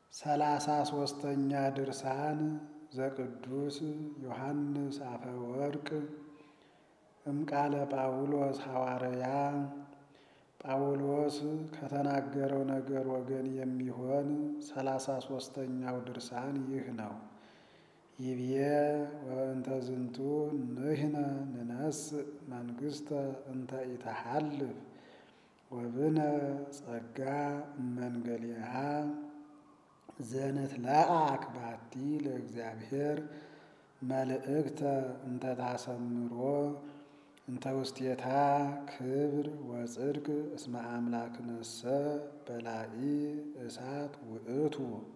ሰላሳ ሶስተኛ ድርሳን ዘቅዱስ ዮሐንስ አፈወርቅ እምቃለ ጳውሎስ ሐዋርያ ጳውሎስ ከተናገረው ነገር ወገን የሚሆን ሰላሳ ሶስተኛው ድርሳን ይህ ነው። ይብዬ ወእንተ ዝንቱ ንሕነ ንነስእ መንግሥተ እንተ ኢተሐልፍ ወብነ ጸጋ እመንገሊሃ ዘንትለአክ ባቲ ለእግዚአብሔር መልእክተ እንተ ታሰምሮ እንተ ውስቴታ ክብር ወጽድቅ እስመ አምላክነሰ በላኢ እሳት ውእቱ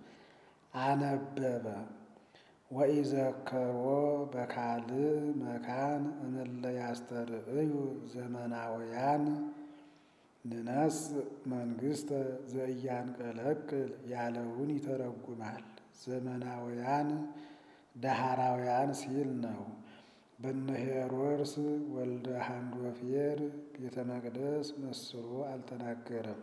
አነበበ ወኢዘከሮ በካልእ መካን እምለ ያስተርእዩ ዘመናውያን ንነስእ መንግሥተ ዘኢያንቀለቅል ያለውን ይተረጉማል። ዘመናውያን ዳህራውያን ሲል ነው። በነ ሄሮድስ ወልደ ሃንዶፌር ቤተ መቅደስ መስሎ አልተናገረም።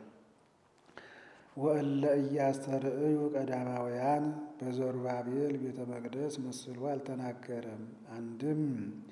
ወእለ ኢያስተርእዩ ቀዳማውያን በዘሩባቤል ቤተ መቅደስ መስሎ አልተናገረም። አንድም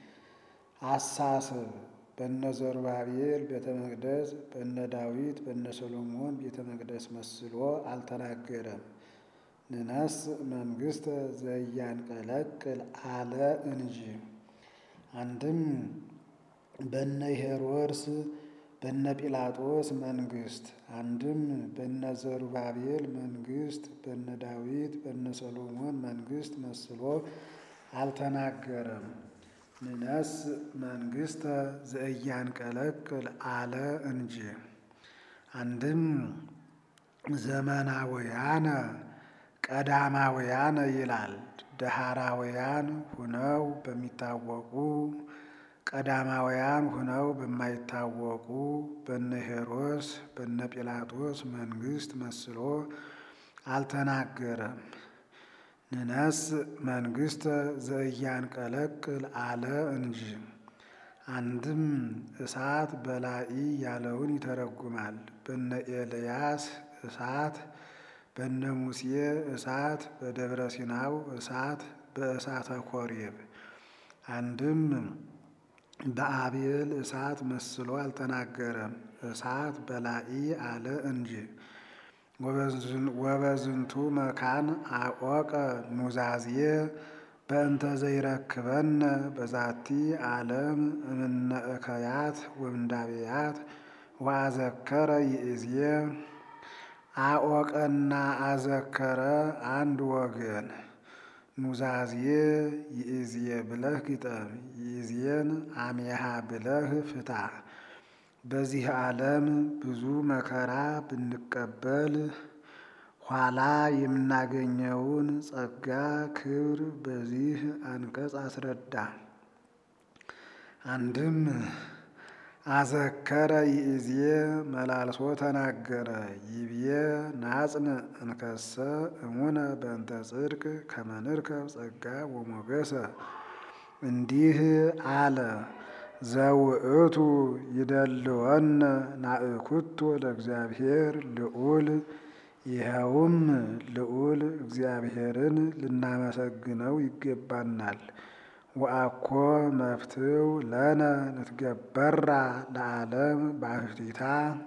አሳስብ በነ ዘሩባቤል ቤተ መቅደስ በነ ዳዊት በነ ሰሎሞን ቤተ መቅደስ መስሎ አልተናገረም። ንነስእ መንግሥተ ዘኢያንቀለቅል አለ እንጂ። አንድም በነ ሄሮድስ በነ ጲላጦስ መንግሥት፣ አንድም በነ ዘሩባቤል መንግሥት በነ ዳዊት በነ ሰሎሞን መንግሥት መስሎ አልተናገረም። ንነስእ መንግሥተ ዘኢያንቀለቅል አለ እንጂ። አንድም ዘመናውያነ ቀዳማውያነ ይላል። ዳህራውያን ሁነው በሚታወቁ ቀዳማውያን ሁነው በማይታወቁ በነ ሄሮድስ በነ ጲላጦስ መንግሥት መስሎ አልተናገረም። ንነስእ መንግሥተ ዘኢያንቀለቅል አለ እንጂ። አንድም እሳት በላኢ ያለውን ይተረጉማል። በነ ኤልያስ እሳት በነ ሙሴ እሳት በደብረ ሲናው እሳት በእሳተ ኮሬብ አንድም በአቤል እሳት መስሎ አልተናገረም። እሳት በላኢ አለ እንጂ። ወበዝንቱ መካን አቆቀ ኑዛዜ በእንተ ዘይረክበነ በዛቲ ዓለም እምነ እከያት ወምንዳቤያት ወአዘከረ ይእዜ አቆቀና አዘከረ አንድ ወገን ኑዛዜ ይእዜ ብለህ ግጠም፣ ይእዜን አሜሃ ብለህ ፍታ። በዚህ ዓለም ብዙ መከራ ብንቀበል ኋላ የምናገኘውን ጸጋ ክብር በዚህ አንቀጽ አስረዳ። አንድም አዘከረ ይእዜ መላልሶ ተናገረ። ይብዬ ናጽን እንከሰ እሙነ በእንተ ጽድቅ ከመ ንርከብ ጸጋ ወሞገሰ እንዲህ አለ። ዘውእቱ ይደልወነ ናእኩቶ ለእግዚአብሔር ልዑል ይኸውም ልዑል እግዚአብሔርን ልናመሰግነው ይገባናል። ወአኮ መፍትው ለነ ንትገበራ ለዓለም ባሕቲታ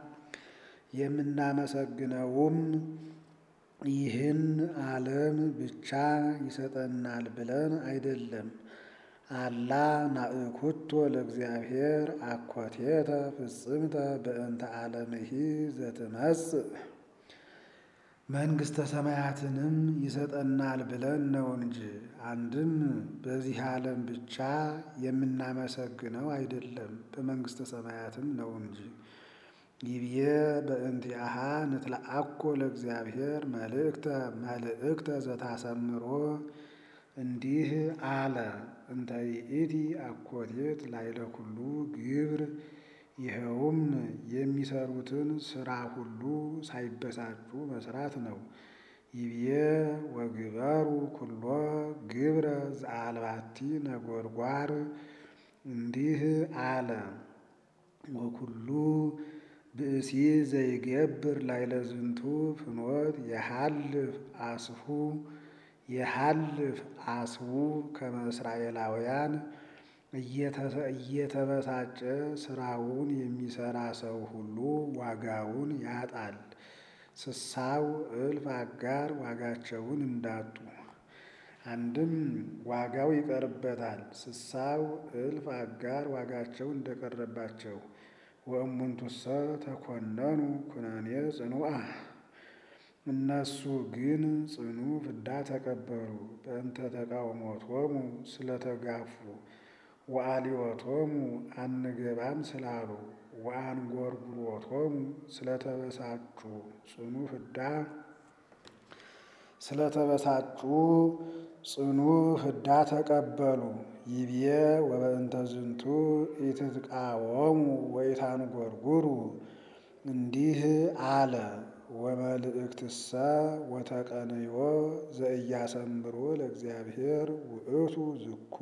የምናመሰግነውም ይህን ዓለም ብቻ ይሰጠናል ብለን አይደለም። አላ ናእኩቶ ለእግዚአብሔር አኮቴተ ፍጽምተ በእንተ ዓለምሂ ዘትመጽእ መንግሥተ ሰማያትንም ይሰጠናል ብለን ነው እንጂ። አንድም በዚህ ዓለም ብቻ የምናመሰግነው አይደለም፣ በመንግሥተ ሰማያትም ነው እንጂ። ይብዬ በእንቲአሃ ንትለአኮ ለእግዚአብሔር መልእክተ መልእክተ ዘታሰምሮ እንዲህ አለ። እንተ ይእቲ አኮቴት ላይለ ኩሉ ግብር ይኸውም የሚሰሩትን ስራ ሁሉ ሳይበሳጩ መስራት ነው። ይብዬ ወግበሩ ኩሎ ግብረ ዘአልባቲ ነጎድጓር እንዲህ አለ። ወኩሉ ብእሲ ዘይገብር ላዕለ ዝንቱ ፍኖት የሐልፍ አስሁ የሐልፍ አስቡ ከመ እስራኤላውያን እየተበሳጨ ስራውን የሚሰራ ሰው ሁሉ ዋጋውን ያጣል። ስሳው እልፍ አጋር ዋጋቸውን እንዳጡ አንድም ዋጋው ይቀርበታል። ስሳው እልፍ አጋር ዋጋቸው እንደቀረባቸው ወእሙንቱሰ ተኮነኑ ኩነኔ ጽኑዓ እነሱ ግን ጽኑ ፍዳ ተቀበሉ። በእንተ ተቃውሞቶሙ ስለተጋፉ ወአልዮቶሙ አንገባም ስላሉ ወአንጎርጉሮቶሙ ስለተበሳጩ ጽኑ ፍዳ ስለተበሳጩ ጽኑ ፍዳ ተቀበሉ። ይቤ ወበእንተ ዝንቱ ኢትትቃወሙ ወኢታንጎርጉሩ እንዲህ አለ። ወመልእክትሰ ወተቀንዮ ዘኢያሰምሮ ለእግዚአብሔር ውእቱ ዝኩ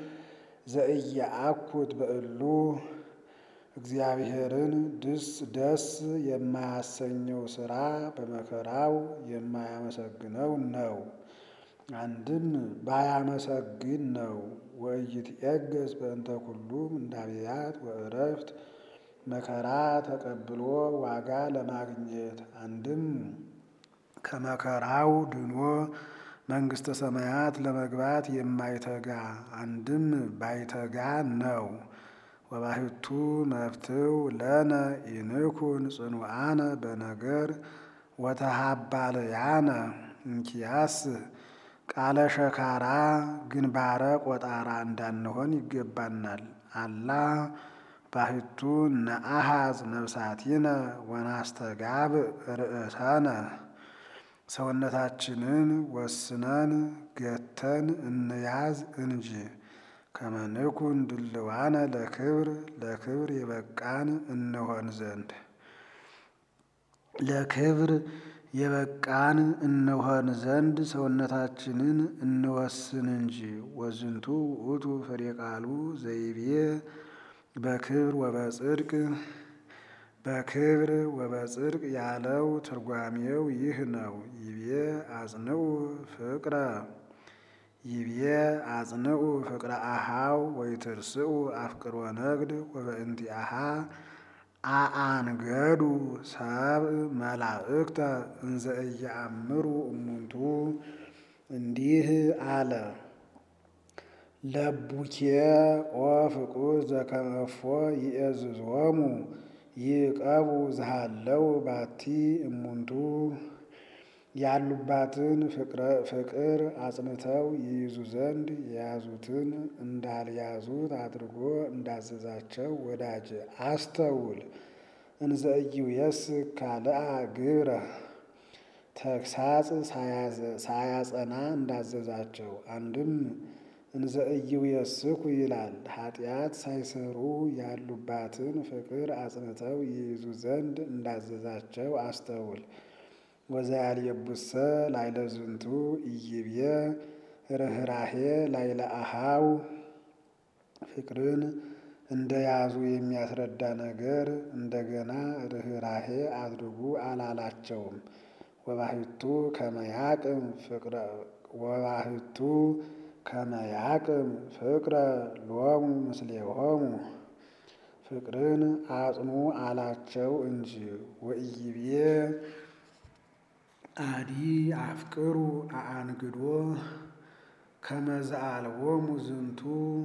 ዘኢያአኩት በእሉ እግዚአብሔርን ድስ ደስ የማያሰኘው ሥራ በመከራው የማያመሰግነው ነው። አንድም ባያመሰግን ነው። ወኢይትዔገስ በእንተ ኩሉ ምንዳብያት ወዕረፍት መከራ ተቀብሎ ዋጋ ለማግኘት አንድም ከመከራው ድኖ መንግሥተ ሰማያት ለመግባት የማይተጋ አንድም ባይተጋ ነው። ወባሕቱ መፍትው ለነ ኢንኩን ጽኑዓነ በነገር ወተሃባልያነ እንኪያስ ቃለ ሸካራ ግንባረ ቆጣራ እንዳንሆን ይገባናል። አላ ባሕቱ ነአሃዝ ነፍሳቲነ ወናስተጋብ ርእሰነ ሰውነታችንን ወስነን ገተን እንያዝ እንጂ ከመንኩን ድልዋነ ለክብር ለክብር የበቃን እንሆን ዘንድ ለክብር የበቃን እንሆን ዘንድ ሰውነታችንን እንወስን እንጂ። ወዝንቱ ውእቱ ፍሬ ቃሉ ዘይቤ በክብር ወበጽድቅ በክብር ወበጽድቅ ያለው ትርጓሜው ይህ ነው። ይቤ አጽንዑ ፍቅረ ይቤ አጽንዑ ፍቅረ አሃው ወይትርስኡ አፍቅሮ ነግድ ወበእንቲአሃ አአንገዱ ሰብእ መላእክተ እንዘ ኢየአምሩ እሙንቱ እንዲህ አለ። ለቡኬ ኦ ፍቁር ዘከመፎ ይእዝዞሙ ይቀቡ ዝሃለው ባቲ እሙንቱ ያሉባትን ፍቅር አጽንተው ይይዙ ዘንድ የያዙትን እንዳልያዙት አድርጎ እንዳዘዛቸው ወዳጅ አስተውል። እንዘ ኢይእየስክ ካልአ ግብረ ተግሳጽ ሳያጸና እንዳዘዛቸው አንድም እንዘ ኢይእየስኩ ይላል። ኃጢአት ሳይሰሩ ያሉባትን ፍቅር አጽንተው ይይዙ ዘንድ እንዳዘዛቸው አስተውል። ወዘያልየቡሰ ላዕለ ዝንቱ ኢይቤ ርኅራኄ ላዕለ አኀው ፍቅርን እንደያዙ የሚያስረዳ ነገር እንደገና ርኅራኄ አድርጉ አላላቸውም። ወባሕቱ ከመያቅም ፍቅረ ወባሕቱ ከመያቅም ፍቅረ ሎሙ ምስሌሆሙ ፍቅርን አጽኑ አላቸው እንጂ። ወኢይቤ አዲ አፍቅሩ አአንግዶ ከመዝአልቦሙ ዝንቱ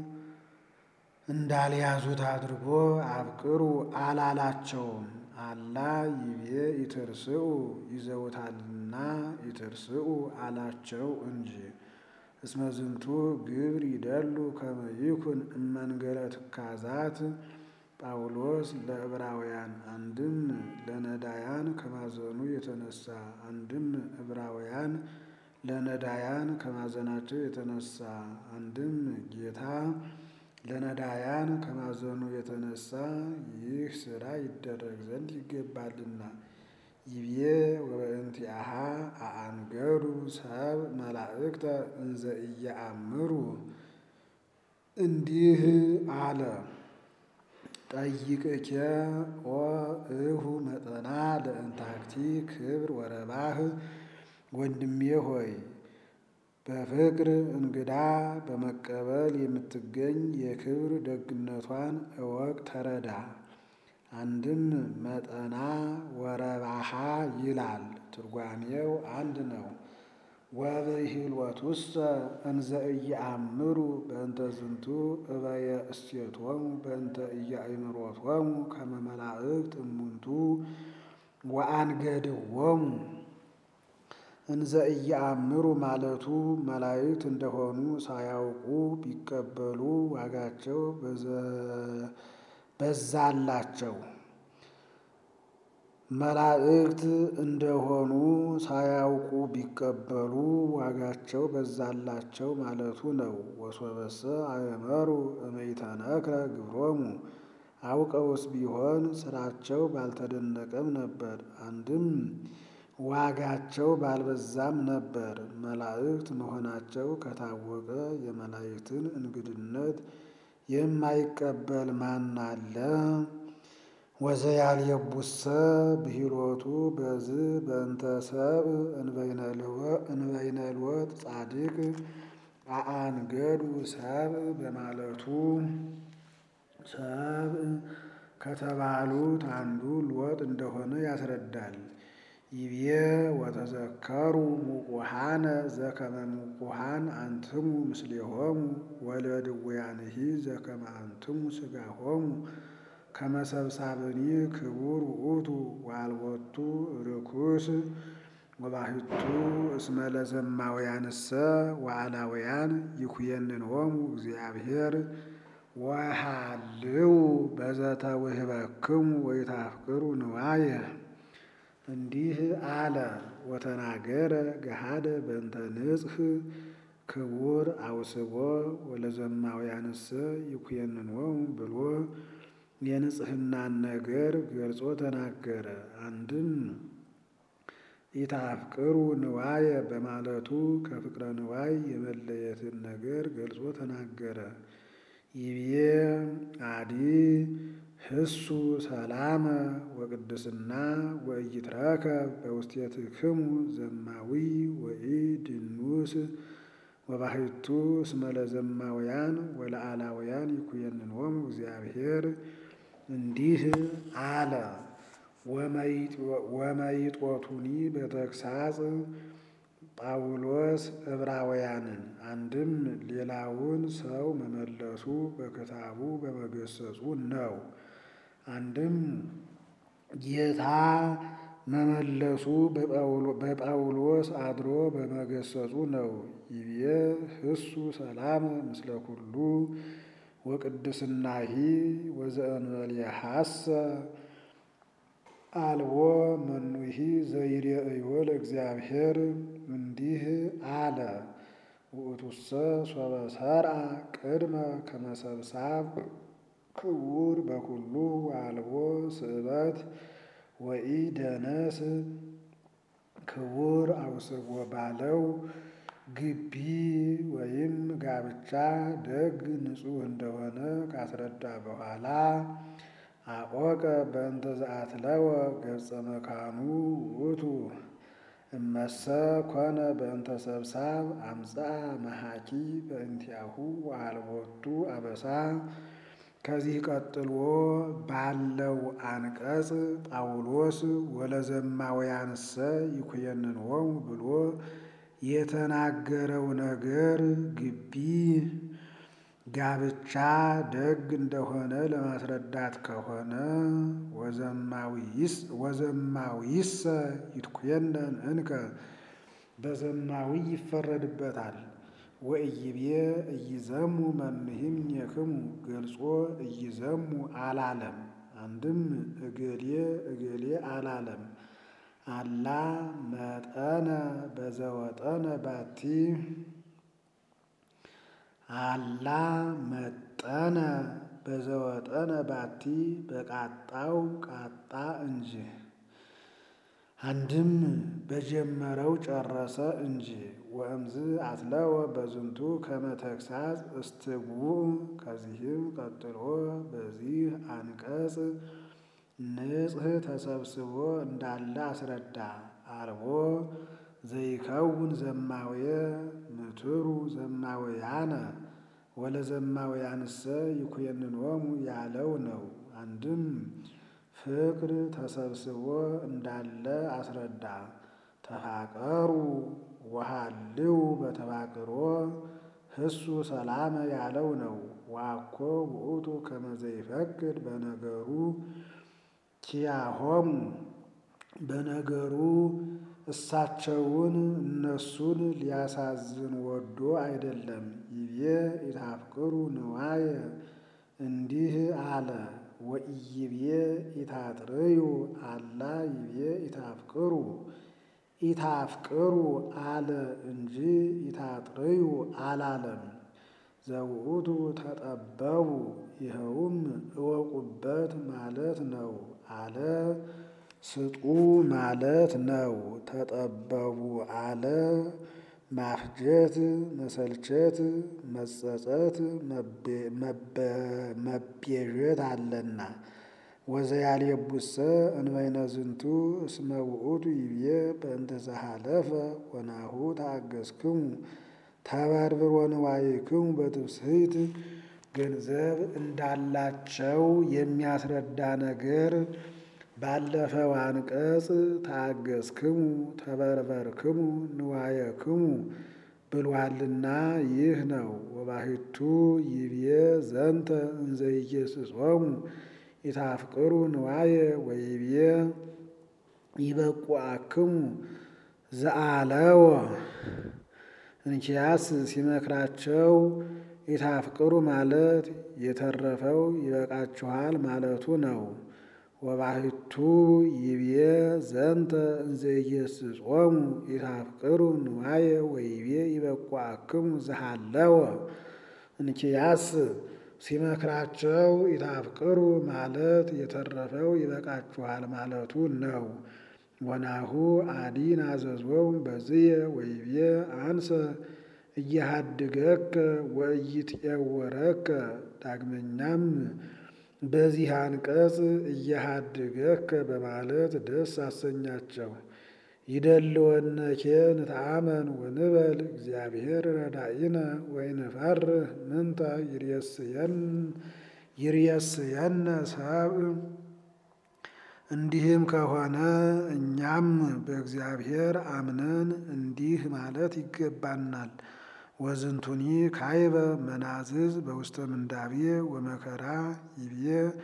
እንዳልያዙት አድርጎ አፍቅሩ አላላቸውም። አላ ይቤ ይትርስኡ ይዘውታልና ይትርስኡ አላቸው እንጂ። እስመ ዝንቱ ግብር ይደሉ ከመ ይኩን እመንገለ ትካዛት ጳውሎስ ለዕብራውያን አንድም ለነዳያን ከማዘኑ የተነሳ አንድም ዕብራውያን ለነዳያን ከማዘናቸው የተነሳ አንድም ጌታ ለነዳያን ከማዘኑ የተነሳ ይህ ሥራ ይደረግ ዘንድ ይገባልና። ይቤ ወበእንቲአሃ አአንገዱ ሰብ መላእክተ እንዘ ኢየአምሩ እንዲህ አለ። ጠይቅኬ ኦ እሁ መጠና ለእንታክቲ ክብር ወረባህ ወንድሜ ሆይ በፍቅር እንግዳ በመቀበል የምትገኝ የክብር ደግነቷን እወቅ ተረዳ። አንድም መጠና ወረባሃ ይላል፣ ትርጓሜው አንድ ነው። ወብሂልወቱሰ እንዘ ኢየአምሩ በእንተ ዝንቱ እበየ እስቴቶሙ በእንተ ኢያእምሮቶሙ ከመ መላእክት እሙንቱ ወአንገድዎሙ እንዘ ኢየአምሩ ማለቱ መላእክት እንደሆኑ ሳያውቁ ቢቀበሉ ዋጋቸው በዛላቸው። መላእክት እንደሆኑ ሳያውቁ ቢቀበሉ ዋጋቸው በዛላቸው ማለቱ ነው። ወሶበሰ አእመሩ እመይተነክረ ግብሮሙ አውቀውስ ቢሆን ስራቸው ባልተደነቀም ነበር። አንድም ዋጋቸው ባልበዛም ነበር። መላእክት መሆናቸው ከታወቀ የመላእክትን እንግድነት የማይቀበል ማን አለ? ወዘያልየቡሰ ብሂሎቱ በዝ በእንተ ሰብእ እንበይነልወጥ ጻድቅ አአንገዱ ሰብእ በማለቱ ሰብእ ከተባሉት አንዱ ሎጥ እንደሆነ ያስረዳል። ይቤ ወተዘከሩ ሙቁሃነ ዘከመ ሙቁሃን አንትሙ ምስሌሆሙ ወለድውያንሂ ዘከመ አንትሙ ሥጋሆሙ ከመሰብሳብኒ ክቡር ውእቱ ዋልወቱ ርኩስ ወባሕቱ እስመ ለዘማውያንሰ ወአላውያን ይኩየንንሆሙ እግዚአብሔር ወሃልው በዘተውህበክሙ ወይታፍቅሩ ንዋየ እንዲህ አለ። ወተናገረ ገሃደ በእንተ ንጽሕ ክቡር አውስቦ ወለዘማውያንሰ ይኩየንንሆሙ ብሎ የንጽሕናን ነገር ገልጾ ተናገረ። አንድም ኢታፍቅሩ ንዋየ በማለቱ ከፍቅረ ንዋይ የመለየትን ነገር ገልጾ ተናገረ። ይቤ አዲ ህሱ ሰላመ ወቅድስና ወኢይትረከብ በውስቴትክሙ ዘማዊ ወኢድኑስ ወባሕቱ እስመ ለዘማውያን ወለአላውያን ይኩየንንሆሙ እግዚአብሔር እንዲህ አለ። ወመይጦቱኒ በተግሳጽ ጳውሎስ ዕብራውያንን አንድም ሌላውን ሰው መመለሱ በክታቡ በመገሰጹ ነው። አንድም ጌታ መመለሱ በጳውሎስ አድሮ በመገሰጹ ነው። ይቤ ህሱ ሰላም ምስለ ኩሉ ወቅድስናሂ ወዘእንበሌሐሰ አልቦ መኑሂ ዘይሬእዮ ለእግዚአብሔር እንዲህ አለ። ውእቱሰ ሶበ ሰርዐ ቅድመ ከመሰብሳብ ክቡር በኩሉ አልቦ ስእበት ወኢደነስ ክቡር አውስቦ ባለው ግቢ ወይም ጋብቻ ደግ ንጹሕ እንደሆነ ካስረዳ በኋላ አቆቀ በእንተ ዘአትለወ ገጸ መካኑ ውእቱ እመሰ ኮነ በእንተ ሰብሳብ አምጽአ መሃኪ በእንቲአሁ ወአልቦቱ አበሳ። ከዚህ ቀጥሎ ባለው አንቀጽ ጳውሎስ ወለዘማውያንሰ ይኩየንንሆሙ ብሎ የተናገረው ነገር ግቢ ጋብቻ ደግ እንደሆነ ለማስረዳት ከሆነ ወዘማዊሰ ይትኩየነን እንከ በዘማዊ ይፈረድበታል። ወኢይቤ እይዘሙ መምሂም የክሙ ገልጾ እይዘሙ አላለም። አንድም እገሌ እገሌ አላለም። አላ መጠነ በዘወጠነ ባቲ አላ መጠነ በዘወጠነ ባቲ በቃጣው ቃጣ እንጂ አንድም በጀመረው ጨረሰ እንጂ። ወእምዝ አትለወ በዝንቱ ከመ ተግሣጽ እስትጉዕ ከዚህም ቀጥሎ በዚህ አንቀጽ ንጽሕ ተሰብስቦ እንዳለ አስረዳ። አልቦ ዘይከውን ዘማውየ ምትሩ ዘማውያነ ወለዘማውያንሰ ይኩነኖሙ ያለው ነው። አንድም ፍቅር ተሰብስቦ እንዳለ አስረዳ። ተፋቀሩ ወሃልው በተፋቅሮ ህሱ ሰላመ ያለው ነው። ዋኮ ውእቱ ከመ ዘይፈቅድ በነገሩ ኪያሆሙ በነገሩ እሳቸውን እነሱን ሊያሳዝን ወዶ አይደለም። ይቤ ኢታፍቅሩ ንዋየ እንዲህ አለ። ወኢይቤ ኢታጥርዩ አላ ይቤ ኢታፍቅሩ ኢታፍቅሩ አለ እንጂ ኢታጥርዩ አላለም። ዘውእቱ ተጠበቡ ይኸውም እወቁበት ማለት ነው አለ። ስጡ ማለት ነው። ተጠበቡ አለ ማፍጀት፣ መሰልቸት፣ መጸጸት፣ መቤዠት አለና። ወዘያልየቡሰ እንበይነ ዝንቱ እስመ ውእቱ ይቤ በእንተ ዘሃለፈ ወናሁ ተአገሥክሙ ተበርብሮ ንዋይክሙ በትፍስሕት ገንዘብ እንዳላቸው የሚያስረዳ ነገር ባለፈው አንቀጽ ተአገሥክሙ ተበርበርክሙ ንዋየክሙ ብሏልና ይህ ነው። ወባሕቱ ይቤ ዘንተ እንዘ ኢየስጾሙ ኢታፍቅሩ ንዋየ ወይቤ ይበቁአክሙ ዘአለወ እንኪያስ ሲመክራቸው ኢታፍቅሩ ማለት የተረፈው ይበቃችኋል ማለቱ ነው። ወባሕቱ ይቤ ዘንተ እንዘ ኢየስጾሙ ኢታፍቅሩ ንዋየ ወይቤ ይበቁአክሙ ዘሃለወ እንኪያስ ሲመክራቸው ኢታፍቅሩ ማለት የተረፈው ይበቃችኋል ማለቱ ነው። ወናሁ አዲን አዘዞሙ በዝየ ወይቤ አንሰ እየሃድገከ ወኢይትዔወረከ ዳግመኛም በዚህ አንቀጽ እየሃድገከ በማለት ደስ አሰኛቸው። ይደልወነኬ ንተአመን ወንበል እግዚአብሔር ረዳኢነ ወይንፈርህ ምንተ ይርየስየነ ሰብእ። እንዲህም ከሆነ እኛም በእግዚአብሔር አምነን እንዲህ ማለት ይገባናል። ወዝንቱኒ ካይበ መናዝዝ በውስተ ምንዳቤ ወመከራ ይቤ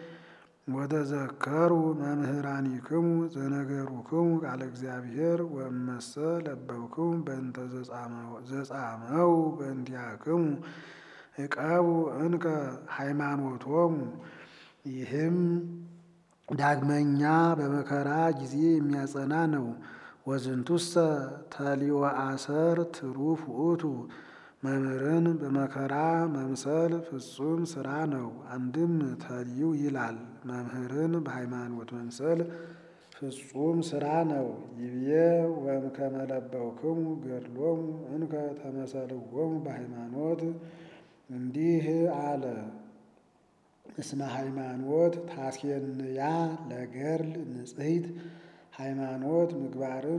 ወተዘከሩ መምህራኒክሙ ዘነገሩክሙ ቃለ እግዚአብሔር ወእመሰ ለበብክሙ በእንተ ዘጻመው በእንቲአክሙ ዕቀቡ እንከ ሃይማኖቶሙ። ይህም ዳግመኛ በመከራ ጊዜ የሚያጸና ነው። ወዝንቱሰ ተሊወ አሰር ትሩፍ ውእቱ መምህርን በመከራ መምሰል ፍጹም ስራ ነው። አንድም ተልዩ ይላል መምህርን በሃይማኖት መምሰል ፍጹም ስራ ነው። ይብዬ ወእምከመ ለበብክሙ ገድሎሙ እንከ ተመሰልዎሙ በሃይማኖት እንዲህ አለ። እስመ ሃይማኖት ታስኬንያ ለገድል ንጽሕት ሃይማኖት ምግባርን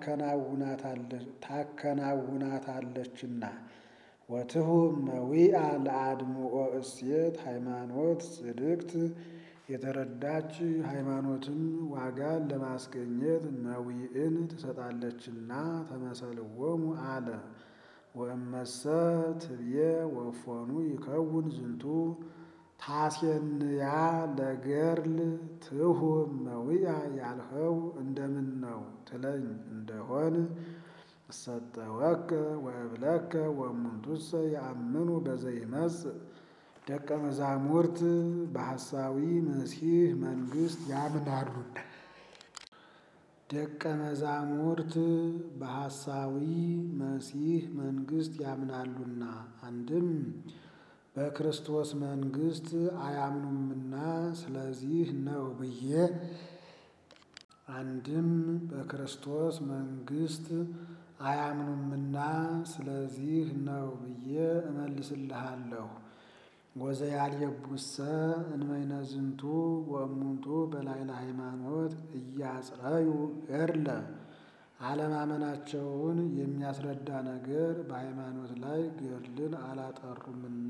ታከናውናታለችና። ወትሁ መዊአ ለአድምኦ እሴት ሃይማኖት ጽድቅት የተረዳች ሃይማኖትም ዋጋን ለማስገኘት መዊዕን ትሰጣለችና ተመሰልዎሙ አለ። ወእመሰ ትብዬ ወፎኑ ይከውን ዝንቱ ታሴንያ ለገድል ትሁ መዊያ ያልኸው እንደምን ነው ትለኝ እንደሆን እሰጠወከ ወእብለከ ወእሙንቱሰ የአምኑ በዘይመጽእ ደቀ መዛሙርት በሐሳዊ መሲህ መንግሥት ያምናሉና ደቀ መዛሙርት በሐሳዊ መሲህ መንግሥት ያምናሉና አንድም በክርስቶስ መንግሥት አያምኑምና ስለዚህ ነው ብዬ አንድም በክርስቶስ መንግሥት አያምኑምና ስለዚህ ነው ብዬ እመልስልሃለሁ። ወዘያልየቡሰ እንበይነ ዝንቱ ወእሙንቱ በላዕለ ሃይማኖት እያጽረዩ ገድለ አለማመናቸውን የሚያስረዳ ነገር በሃይማኖት ላይ ገድልን አላጠሩምና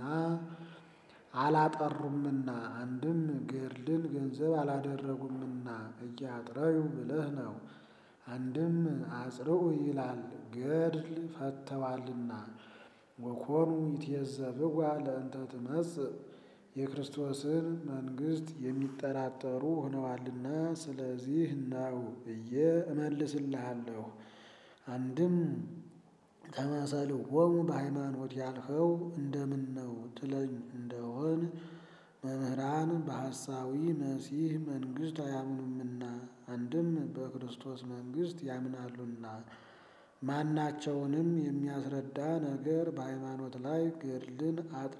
አላጠሩምና አንድም ገድልን ገንዘብ አላደረጉምና እያጥረዩ ብለህ ነው። አንድም አጽርኡ ይላል ገድል ፈተዋልና ወኮኑ ይትየዘብዋ ለእንተ ትመጽእ የክርስቶስን መንግሥት የሚጠራጠሩ ሆነዋልና ስለዚህ ነው ብዬ እመልስልሃለሁ። አንድም ተመሰልዎሙ በሃይማኖት ያልኸው እንደምን ነው ትለኝ እንደሆን መምህራን በሐሳዊ መሲሕ መንግሥት አያምኑምና አንድም በክርስቶስ መንግሥት ያምናሉና ማናቸውንም የሚያስረዳ ነገር በሃይማኖት ላይ ገድልን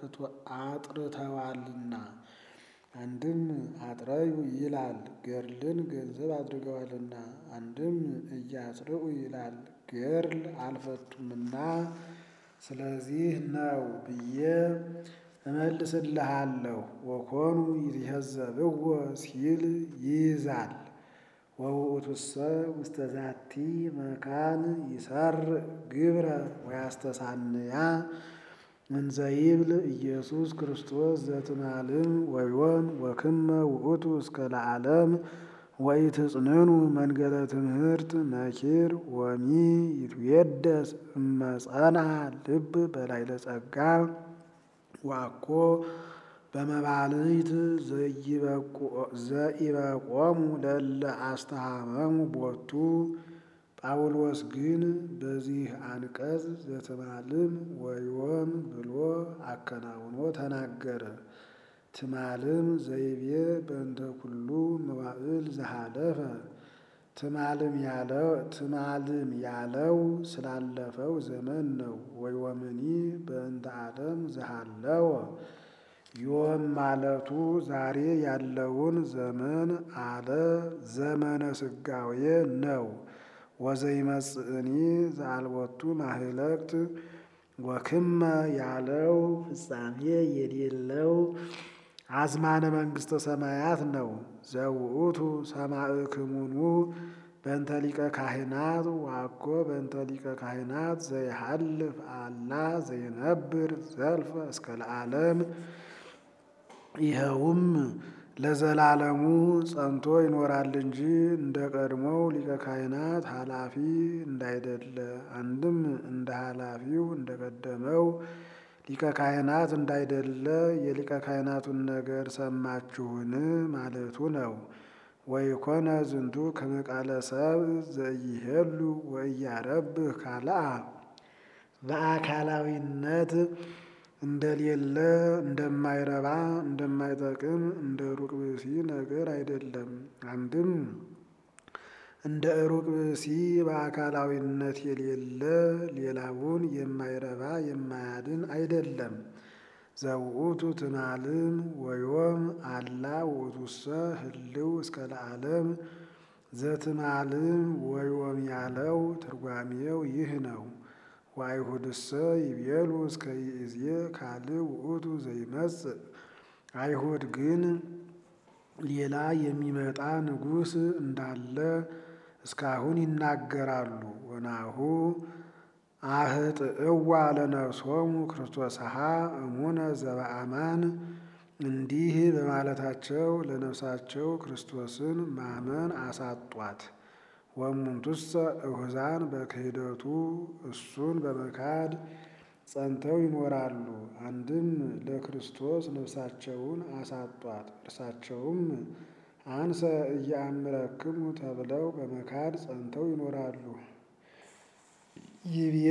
አጥርተዋልና አንድም አጥረዩ ይላል ገድልን ገንዘብ አድርገዋልና አንድም እያጽርኡ ይላል ገድል አልፈቱምና ስለዚህ ነው ብዬ እመልስልሃለሁ። ወኮኑ ይትየዘብዎ ሲል ይይዛል። ወውእቱሰ ውስተ ዛቲ መካን ይሰርዕ ግብረ ወያስተሳንያ እንዘ ይብል ኢየሱስ ክርስቶስ ዘትማልም ወዮን ወክመ ውእቱ እስከ ለዓለም ወኢትጽንኑ መንገለ ትምህርት ነኪር ወሚ ይትዌደስ እመጸንዐ ልብ በላዕለ ጸጋ ወአኮ በመባልት ዘኢበቆሙ ለእለ አስተሃመሙ ቦቱ። ጳውሎስ ግን በዚህ አንቀጽ ዘትማልም ወዮም ብሎ አከናውኖ ተናገረ። ትማልም ዘይቤ በእንተ ኩሉ መዋዕል ዘሃለፈ ትማልም ያለው ስላለፈው ዘመን ነው። ወዮምኒ በእንተ ዓለም ዘሃለወ ዮም ማለቱ ዛሬ ያለውን ዘመን አለ ዘመነ ስጋዌ ነው። ወዘይመጽእኒ ዘአልቦቱ ማህለቅት ወክመ ያለው ፍጻሜ የሌለው አዝማነ መንግሥተ ሰማያት ነው። ዘውእቱ ሰማዕክሙኑ በእንተ ሊቀ ካህናት ወአኮ በእንተ ሊቀ ካህናት ዘይሃልፍ አላ ዘይነብር ዘልፈ እስከ ለዓለም ይኸውም ለዘላለሙ ጸንቶ ይኖራል እንጂ እንደ ቀድሞው ሊቀ ካህናት ኃላፊ እንዳይደለ፣ አንድም እንደ ኃላፊው እንደ ቀደመው ሊቀ ካህናት እንዳይደለ የሊቀ ካህናቱን ነገር ሰማችሁን ማለቱ ነው። ወይኮነ ዝንቱ ከመ ቃለ ሰብእ ዘኢይሄሉ ወኢያረብህ ካልአ በአካላዊነት እንደሌለ እንደማይረባ እንደማይጠቅም እንደ ሩቅ ብእሲ ነገር አይደለም። አንድም እንደ ሩቅ ብእሲ በአካላዊነት የሌለ ሌላውን የማይረባ የማያድን አይደለም። ዘውእቱ ትማልም ወዮም አላ ውእቱሰ ህልው እስከ ለዓለም ዘትማልም ወዮም ያለው ትርጓሜው ይህ ነው። ወአይሁድሰ ይቤሉ እስከ ይእዜ ካልእ ውእቱ ዘይመጽእ አይሁድ ግን ሌላ የሚመጣ ንጉሥ እንዳለ እስካሁን ይናገራሉ። ወናሁ አህጥእዋ ለነፍሶሙ ክርስቶስሃ እሙነ ዘበአማን እንዲህ በማለታቸው ለነፍሳቸው ክርስቶስን ማመን አሳጧት። ወእሙንቱሰ እሁዛን በክህደቱ እሱን በመካድ ጸንተው ይኖራሉ። አንድም ለክርስቶስ ነፍሳቸውን አሳጧት። እርሳቸውም አንሰ እያምረክሙ ተብለው በመካድ ጸንተው ይኖራሉ። ይብየ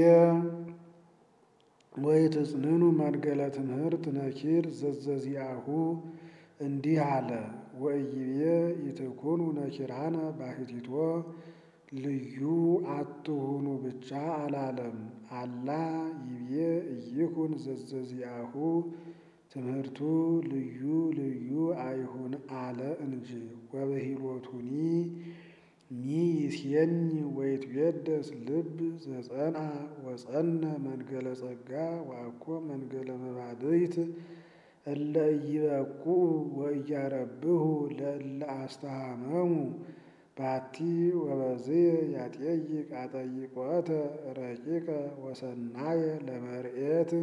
ወኢትጽንኑ መንገለ ትምህርት ነኪር ዘዘዚአሁ እንዲህ አለ። ወኢይቤ ኢትኩኑ ነኪራነ ባሕቲቶ ልዩ አትሁኑ ብቻ አላለም። አላ ይብዬ ኢይኩን ዘዘዚአሁ ትምህርቱ ልዩ ልዩ አይሁን አለ እንጂ። ወበሂሎቱኒ ሚይሴኒ ወይትቤደስ ልብ ዘጸንዐ ወጸነ መንገለ ጸጋ ወአኮ መንገለ መባልዕት እለ ኢይበቁዑ ወኢያረብሑ ለእለ አስተሃመሙ ባቲ ወበዝየ ያጤይቅ አጠይቆተ ረቂቀ ወሰናየ ለመርኤት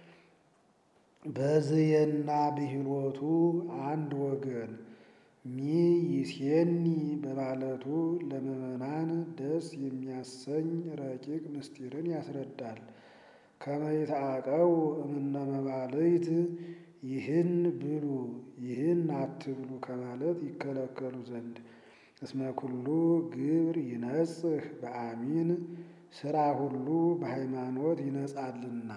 በዝየና ብሂሎቱ አንድ ወገን ሚይሴኒ በማለቱ ለምዕመናን ደስ የሚያሰኝ ረቂቅ ምስጢርን ያስረዳል። ከመ ይትዐቀቡ እምነ መባልዕት ይህን ብሉ ይህን አትብሉ ከማለት ይከለከሉ ዘንድ እስመ ኩሉ ግብር ይነጽህ በአሚን ሥራ ሁሉ በሃይማኖት ይነጻልና።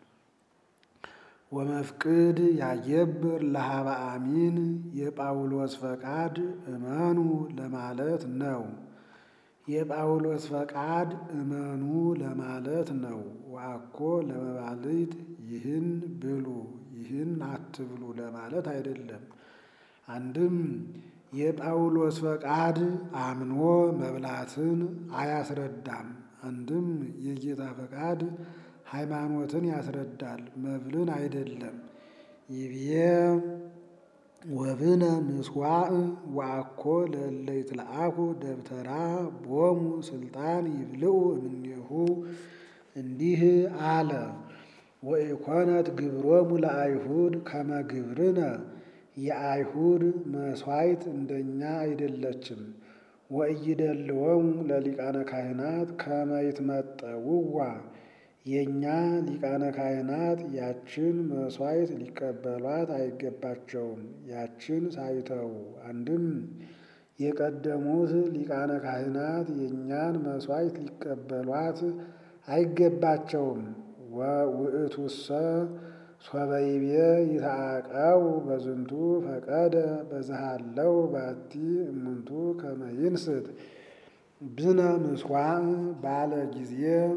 ወመፍቅድ ያየብር ለሀበ አሚን የጳውሎስ ፈቃድ እመኑ ለማለት ነው። የጳውሎስ ፈቃድ እመኑ ለማለት ነው። ወአኮ ለመባልዕት ይህን ብሉ ይህን አትብሉ ለማለት አይደለም። አንድም የጳውሎስ ፈቃድ አምኖ መብላትን አያስረዳም። አንድም የጌታ ፈቃድ ሃይማኖትን ያስረዳል፣ መብልን አይደለም። ይብዬ ወብነ ምስዋዕ ወአኮ ለእለ ይትለአኩ ደብተራ ቦሙ ስልጣን ይብልዑ እምኔሁ እንዲህ አለ። ወኢኮነት ግብሮሙ ለአይሁድ ከመ ግብርነ የአይሁድ መሥዋዕት እንደኛ አይደለችም። ወኢይደልዎሙ ለሊቃነ ካህናት ከመ ይትመጠውዋ የእኛ ሊቃነ ካህናት ያችን መሥዋዕት ሊቀበሏት አይገባቸውም። ያችን ሳይተው አንድም የቀደሙት ሊቃነ ካህናት የእኛን መሥዋዕት ሊቀበሏት አይገባቸውም። ውእቱሰ ሶበይቤ ይትዐቀቡ በዝንቱ ፈቀደ በዝሃለው ባቲ እሙንቱ ከመ ይንስት ብነ ምስዋዕ ባለ ጊዜ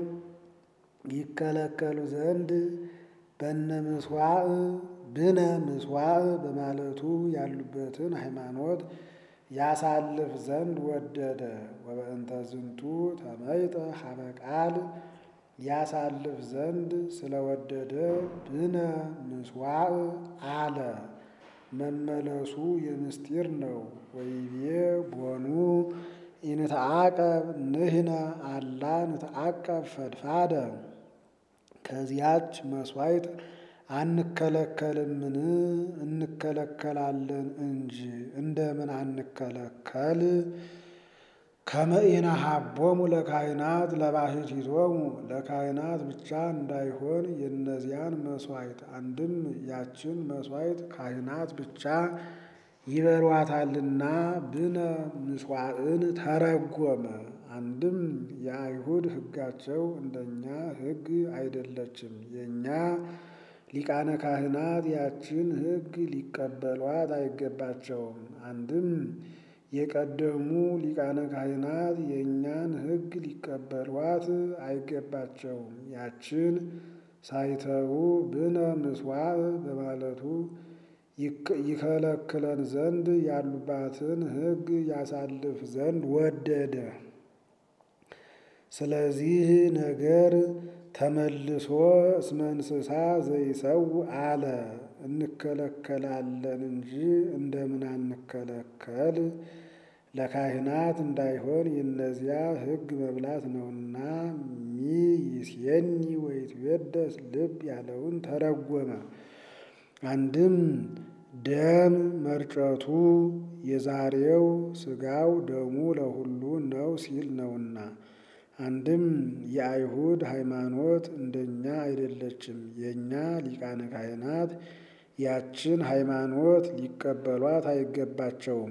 ይከለከሉ ዘንድ በነ ምስዋዕ ብነ ምስዋዕ በማለቱ ያሉበትን ሃይማኖት ያሳልፍ ዘንድ ወደደ። ወበእንተ ዝንቱ ተመይጠ ሀበ ቃል ያሳልፍ ዘንድ ስለወደደ ብነ ምስዋዕ አለ። መመለሱ የምስጢር ነው። ወይቤ ቦኑ ኢንትዐቀብ ንሕነ አላ ንትዐቀብ ፈድፋደ ከዚያች መሥዋዕት አንከለከልምን? እንከለከላለን እንጂ እንደምን አንከለከል? ከመ ኢነሀቦሙ ለካህናት ለባሕቲቶሙ ለካህናት ብቻ እንዳይሆን የእነዚያን መሥዋዕት አንድም ያችን መሥዋዕት ካህናት ብቻ ይበሏታልና ብነ ምስዋዕን ተረጎመ። አንድም የአይሁድ ሕጋቸው እንደኛ ሕግ አይደለችም። የእኛ ሊቃነ ካህናት ያችን ሕግ ሊቀበሏት አይገባቸውም። አንድም የቀደሙ ሊቃነ ካህናት የእኛን ሕግ ሊቀበሏት አይገባቸውም። ያችን ሳይተዉ ብነ ምስዋዕ በማለቱ ይከለክለን ዘንድ ያሉባትን ሕግ ያሳልፍ ዘንድ ወደደ። ስለዚህ ነገር ተመልሶ እስመ እንስሳ ዘይሰው አለ። እንከለከላለን እንጂ እንደምን አንከለከል? ለካህናት እንዳይሆን የእነዚያ ሕግ መብላት ነውና። ሚ ይሴኒ ወይትቤደስ ልብ ያለውን ተረጎመ። አንድም ደም መርጨቱ የዛሬው ሥጋው ደሙ ለሁሉ ነው ሲል ነውና። አንድም የአይሁድ ሃይማኖት እንደኛ አይደለችም። የእኛ ሊቃነ ካህናት ያችን ሃይማኖት ሊቀበሏት አይገባቸውም።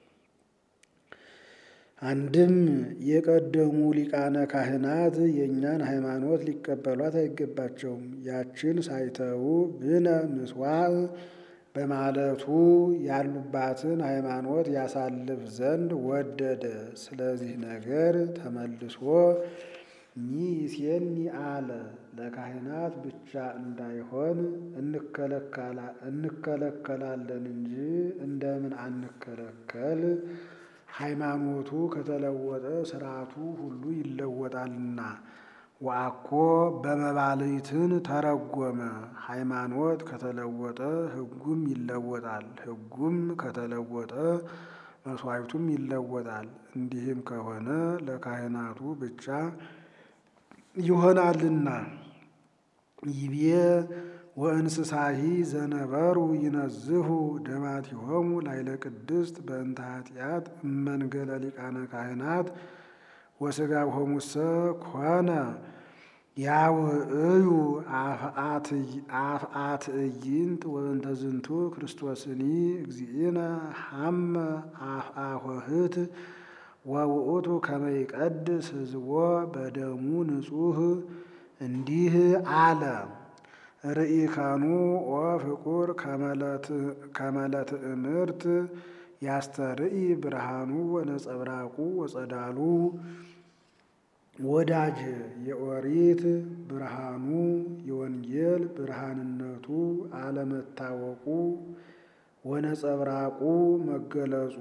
አንድም የቀደሙ ሊቃነ ካህናት የእኛን ሃይማኖት ሊቀበሏት አይገባቸውም። ያችን ሳይተዉ ብነ ምስዋዕ በማለቱ ያሉባትን ሃይማኖት ያሳልፍ ዘንድ ወደደ። ስለዚህ ነገር ተመልሶ ሚሴኒ አለ። ለካህናት ብቻ እንዳይሆን እንከለከላለን እንጂ እንደምን አንከለከል? ሃይማኖቱ ከተለወጠ ስርዓቱ ሁሉ ይለወጣልና። ወአኮ በመባልይትን ተረጎመ። ሃይማኖት ከተለወጠ ሕጉም ይለወጣል፣ ሕጉም ከተለወጠ መስዋዕቱም ይለወጣል። እንዲህም ከሆነ ለካህናቱ ብቻ ይሆናልና። ይቤ ወእንስሳሂ ዘነበሩ ይነዝሁ ደማቲሆሙ ላይለ ቅድስት በእንተ ኃጢአት እመንገለ ሊቃነ ካህናት ወሥጋሆሙሰ ኮነ ያውዕዩ አፍአ ትዕይንት ወእንተ ዝንቱ ክርስቶስኒ እግዚእነ ሐመ አፍአ ኆኅት ወውእቱ ከመ ይቀድስ ሕዝቦ በደሙ ንጹሕ እንዲህ አለ። ርኢከኑ ኦ ፍቁር ከመ ለትእምርት ያስተርኢ ብርሃኑ ወነጸብራቁ ወጸዳሉ። ወዳጅ የኦሪት ብርሃኑ የወንጌል ብርሃንነቱ አለመታወቁ ወነጸብራቁ መገለጹ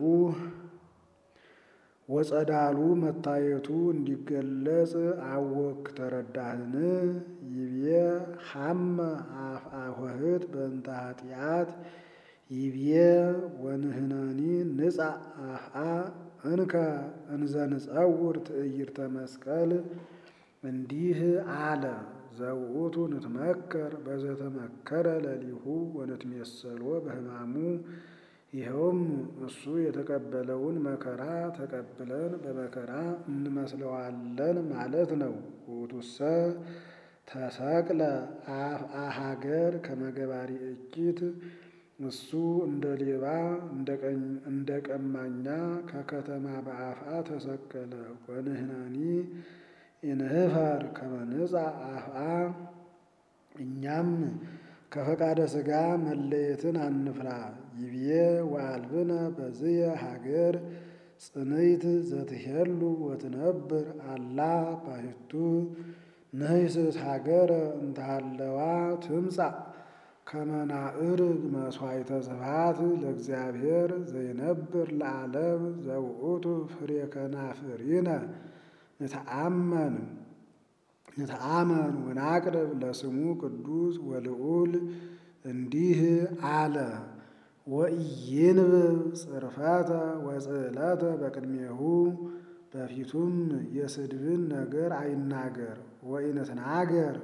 ወጸዳሉ መታየቱ እንዲገለጽ አወክ ተረዳህን? ይቤ ሐመ አፍአ ኆኅት በእንተ ኃጢአት ይቤ ወንህነኒ ንጻ አፍአ እንከ እንዘ ንጸውር ትዕይርተ መስቀል እንዲህ አለ። ዘውእቱ ንትመከር በዘተመከረ ለሊሁ ወንትሜሰሎ በሕማሙ ይኸውም እሱ የተቀበለውን መከራ ተቀብለን በመከራ እንመስለዋለን ማለት ነው። ውእቱሰ ተሰቅለ አፍአ ሀገር ከመገባሪ እኪት እሱ እንደ ሌባ እንደ ቀማኛ ከከተማ በአፍአ ተሰቀለ። ወንህነኒ ኢንህፈር ከመ ንጻእ አፍአ እኛም ከፈቃደ ሥጋ መለየትን አንፍራ። ይቤ ወአልብነ በዝየ ሀገር ጽንይት ዘትሄሉ ወትነብር አላ ባሕቱ ንህስት ሀገረ እንተሃለዋ ትምጻእ ከመ ናዕርግ መሥዋዕተ ስብሐት ለእግዚአብሔር ዘይነብር ለዓለም ዘውእቱ ፍሬ ከናፍሪነ ንተአመን ንተአመን ወናቅርብ ለስሙ ቅዱስ ወልዑል እንዲህ አለ። ወኢይንብብ ጽርፈተ ወጽዕለተ በቅድሜሁ በፊቱም የስድብን ነገር አይናገር። ወኢንትናገር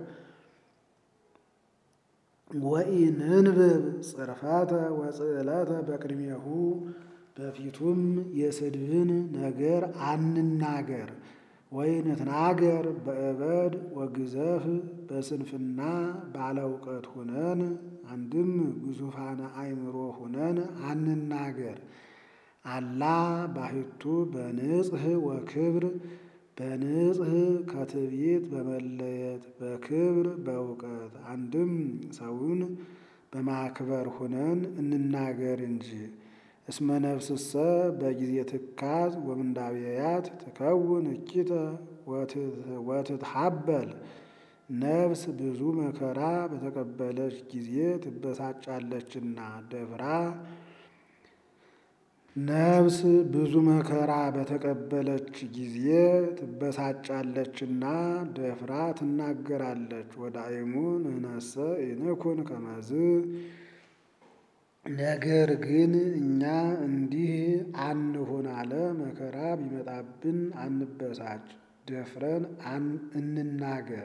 ወኢንንብብ ጽርፈተ ወጽዕለተ በቅድሜሁ በፊቱም የስድብን ነገር አንናገር። ወኢንትናገር በእበድ ወግዘፍ በስንፍና ባለ እውቀት ሁነን አንድም ግዙፋነ አእምሮ ሁነን አንናገር። አላ ባሕቱ በንጽሕ ወክብር በንጽሕ ከትዕቢት በመለየት በክብር በእውቀት አንድም ሰውን በማክበር ሁነን እንናገር እንጂ። እስመ ነፍስሰ በጊዜ ትካዝ ወምንዳቤያት ትከውን እኪተ ወትትሃበል ነፍስ ብዙ መከራ በተቀበለች ጊዜ ትበሳጫለችና ደፍራ ነፍስ ብዙ መከራ በተቀበለች ጊዜ ትበሳጫለችና ደፍራ ትናገራለች። ወዳእሙ ንሕነሰ ኢንኩን ከመዝ ነገር ግን እኛ እንዲህ አንሁን አለ። መከራ ቢመጣብን አንበሳጭ፣ ደፍረን እንናገር።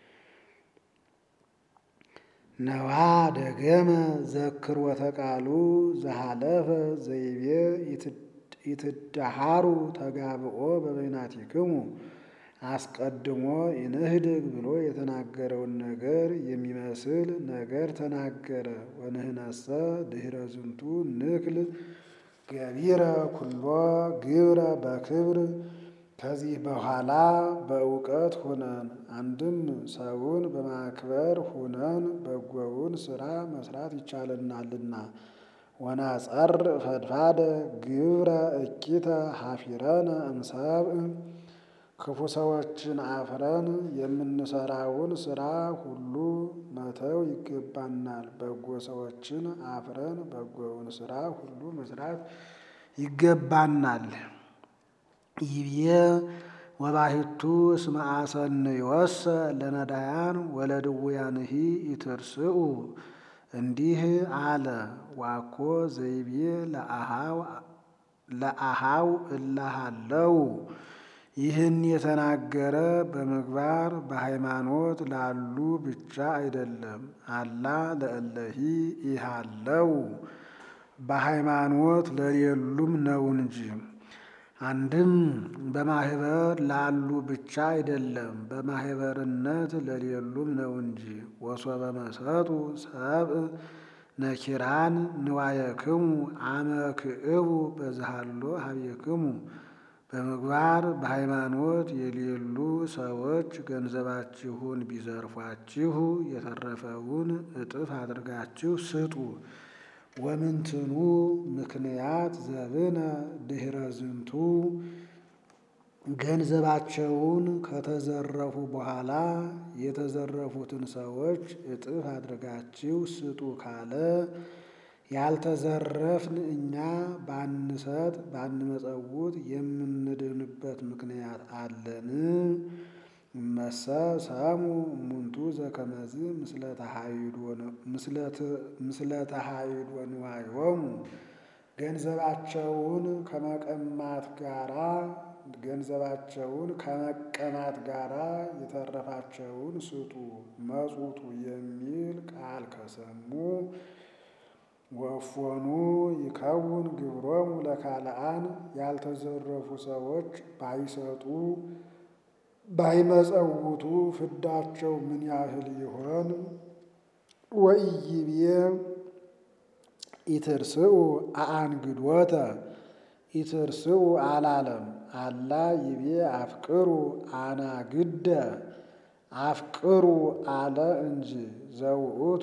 ነዋ ደገመ ዘክርወተ ቃሉ ዘሃለፈ ዘይቤ ይትዳሃሩ ተጋብኦ በበይናቲክሙ አስቀድሞ ይንህድግ ብሎ የተናገረውን ነገር የሚመስል ነገር ተናገረ። ወንህነሰ ድኅረ ዝንቱ ንክል ገቢረ ኩሎ ግብረ በክብር ከዚህ በኋላ በእውቀት ሁነን አንድም ሰውን በማክበር ሁነን በጎውን ስራ መስራት ይቻለናልና። ወናጸር ፈድፋደ ግብረ እኪተ ሀፊረነ እምሰብእ ክፉ ሰዎችን አፍረን የምንሰራውን ስራ ሁሉ መተው ይገባናል። በጎ ሰዎችን አፍረን በጎውን ስራ ሁሉ መስራት ይገባናል። ይብዬ ወባሕቱ እስመ አሰንዮሰ ለነዳያን ወለድውያንሂ ኢትርስኡ እንዲህ አለ። ዋኮ ዘይቤ ለአሃው እላሃለው ይህን የተናገረ በምግባር በሃይማኖት ላሉ ብቻ አይደለም፣ አላ ለእለሂ ኢሃለው በሃይማኖት ለሌሉም ነው እንጂ። አንድም በማህበር ላሉ ብቻ አይደለም፣ በማህበርነት ለሌሉም ነው እንጂ። ወሶበ መሰጡ ሰብእ ነኪራን ንዋየክሙ አመክዕቡ በዝሃሎ ሀቤክሙ በምግባር በሃይማኖት የሌሉ ሰዎች ገንዘባችሁን ቢዘርፏችሁ የተረፈውን እጥፍ አድርጋችሁ ስጡ። ወምንትኑ ምክንያት ዘብነ ድኅረ ዝንቱ ገንዘባቸውን ከተዘረፉ በኋላ የተዘረፉትን ሰዎች እጥፍ አድርጋችሁ ስጡ ካለ ያልተዘረፍን እኛ ባንሰጥ ባንመጸውት የምንድንበት ምክንያት አለን? እመሰ ሰሙ እሙንቱ ዘከመዝ ምስለ ተሃይዶ ንዋዮሙ ገንዘባቸውን ከመቀማት ጋራ ገንዘባቸውን ከመቀማት ጋራ የተረፋቸውን ስጡ መጹቱ የሚል ቃል ከሰሙ ወእፎኑ ይከውን ግብሮሙ ለካልአን ያልተዘረፉ ሰዎች ባይሰጡ ባይመጸውቱ ፍዳቸው ምን ያህል ይሆን? ወኢይቤ ኢትርስኡ አአንግዶተ ኢትርስኡ አላለም። አላ ይቤ አፍቅሩ አናግደ አፍቅሩ አለ እንጂ ዘውእቱ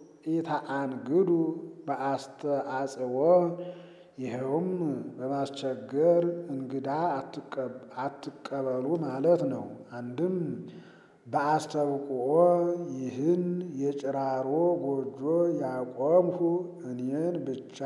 ኢተአንግዱ በአስተአጽዎ ይኸውም በማስቸገር እንግዳ አትቀበሉ ማለት ነው። አንድም በአስተብቁኦ ይህን የጭራሮ ጎጆ ያቆምሁ እኔን ብቻ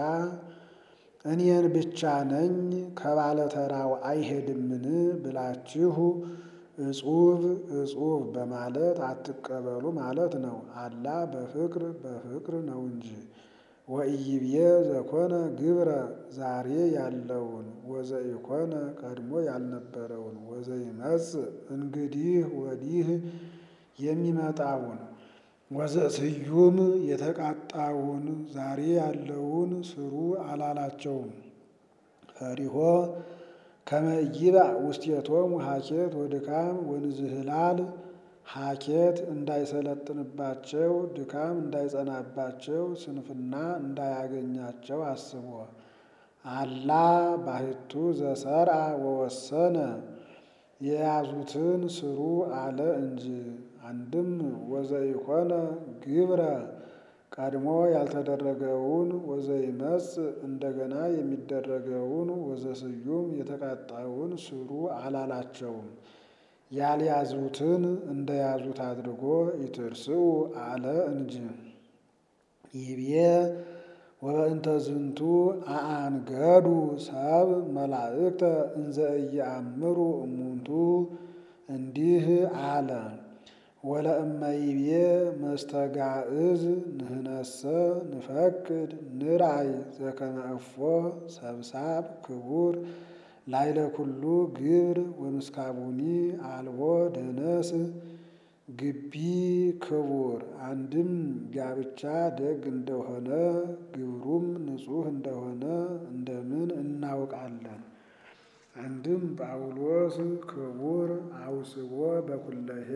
እኔን ብቻ ነኝ ከባለተራው አይሄድምን ብላችሁ እጹብ እጹብ በማለት አትቀበሉ ማለት ነው። አላ በፍቅር በፍቅር ነው እንጂ። ወኢይብዬ ዘኮነ ግብረ ዛሬ ያለውን ወዘኢኮነ ቀድሞ ያልነበረውን ወዘይመጽእ እንግዲህ ወዲህ የሚመጣውን ወዘስዩም የተቃጣውን ዛሬ ያለውን ስሩ አላላቸውም። ፈሪሆ ከመ ይብእ ውስቴቶሙ ሀኬት ወድካም ወንዝህላል ሀኬት እንዳይሰለጥንባቸው ድካም እንዳይጸናባቸው ስንፍና እንዳያገኛቸው አስቦ አላ ባሕቱ ዘሰርአ ወወሰነ የያዙትን ስሩ አለ እንጂ። አንድም ወዘኢኮነ ግብረ ቀድሞ ያልተደረገውን ወዘይመጽእ እንደገና የሚደረገውን ወዘስዩም የተቃጣውን ስሩ አላላቸውም። ያልያዙትን እንደያዙት አድርጎ ኢትርስኡ አለ እንጂ። ይቤ ወበእንተ ዝንቱ አአንገዱ ሰብ መላእክተ እንዘ ኢየአምሩ እሙንቱ እንዲህ አለ። ወለእመ ይቤ መስተጋዕዝ ንህነሰ ንፈቅድ ንርአይ ዘከመ እፎ ሰብሳብ ክቡር ላይለ ኩሉ ግብር ወምስካቡኒ አልቦ ደነስ ግቢ ክቡር አንድም ጋብቻ ደግ እንደሆነ ግብሩም ንጹሕ እንደሆነ እንደምን እናውቃለን? አንድም ጳውሎስ ክቡር አውስቦ በኩለሄ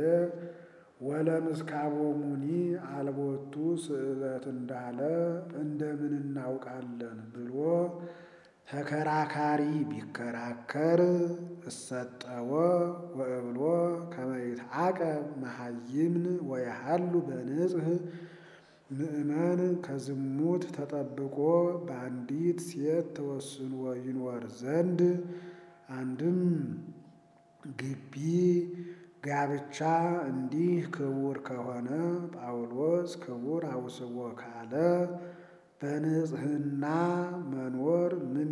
ወለምስካቦሙኒ አልቦቱ ስእለት እንዳለ እንደምን እናውቃለን ብሎ ተከራካሪ ቢከራከር እሰጠወ ወእብሎ ከመ ይትዓቀብ መሃይምን ወየሃሉ በንጽሕ ምእመን ከዝሙት ተጠብቆ በአንዲት ሴት ተወስኖ ይኖር ዘንድ አንድም ግቢ ጋብቻ እንዲህ ክቡር ከሆነ ጳውሎስ ክቡር አውስቦ ካለ በንጽህና መኖር ምን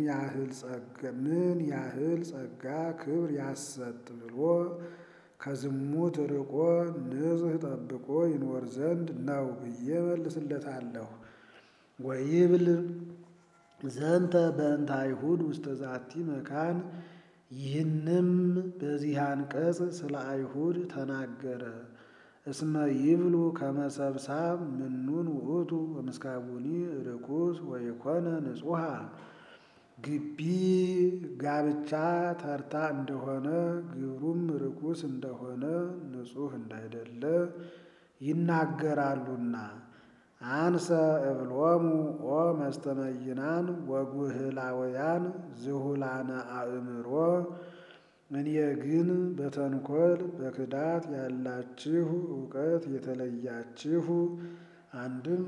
ያህል ጸጋ ክብር ያሰጥ ብሎ ከዝሙት ርቆ ንጽህ ጠብቆ ይኖር ዘንድ ነው ብዬ መልስለታለሁ። ወይብል ዘንተ በእንተ አይሁድ ውስተ ዛቲ መካን ይህንም በዚህ አንቀጽ ስለ አይሁድ ተናገረ። እስመ ይብሉ ከመሰብሳብ ምኑን ውእቱ ወምስካቡኒ ርኩስ ወይኮነ ንጹሐ ግቢ ጋብቻ ተርታ እንደሆነ ግብሩም ርኩስ እንደሆነ ንጹሕ እንዳይደለ ይናገራሉና። አንሰ እብሎሙ ኦ መስተመይናን ወጉህላውያን ዝሁላነ አእምሮ እኔ ግን በተንኮል በክዳት ያላችሁ እውቀት የተለያችሁ አንድም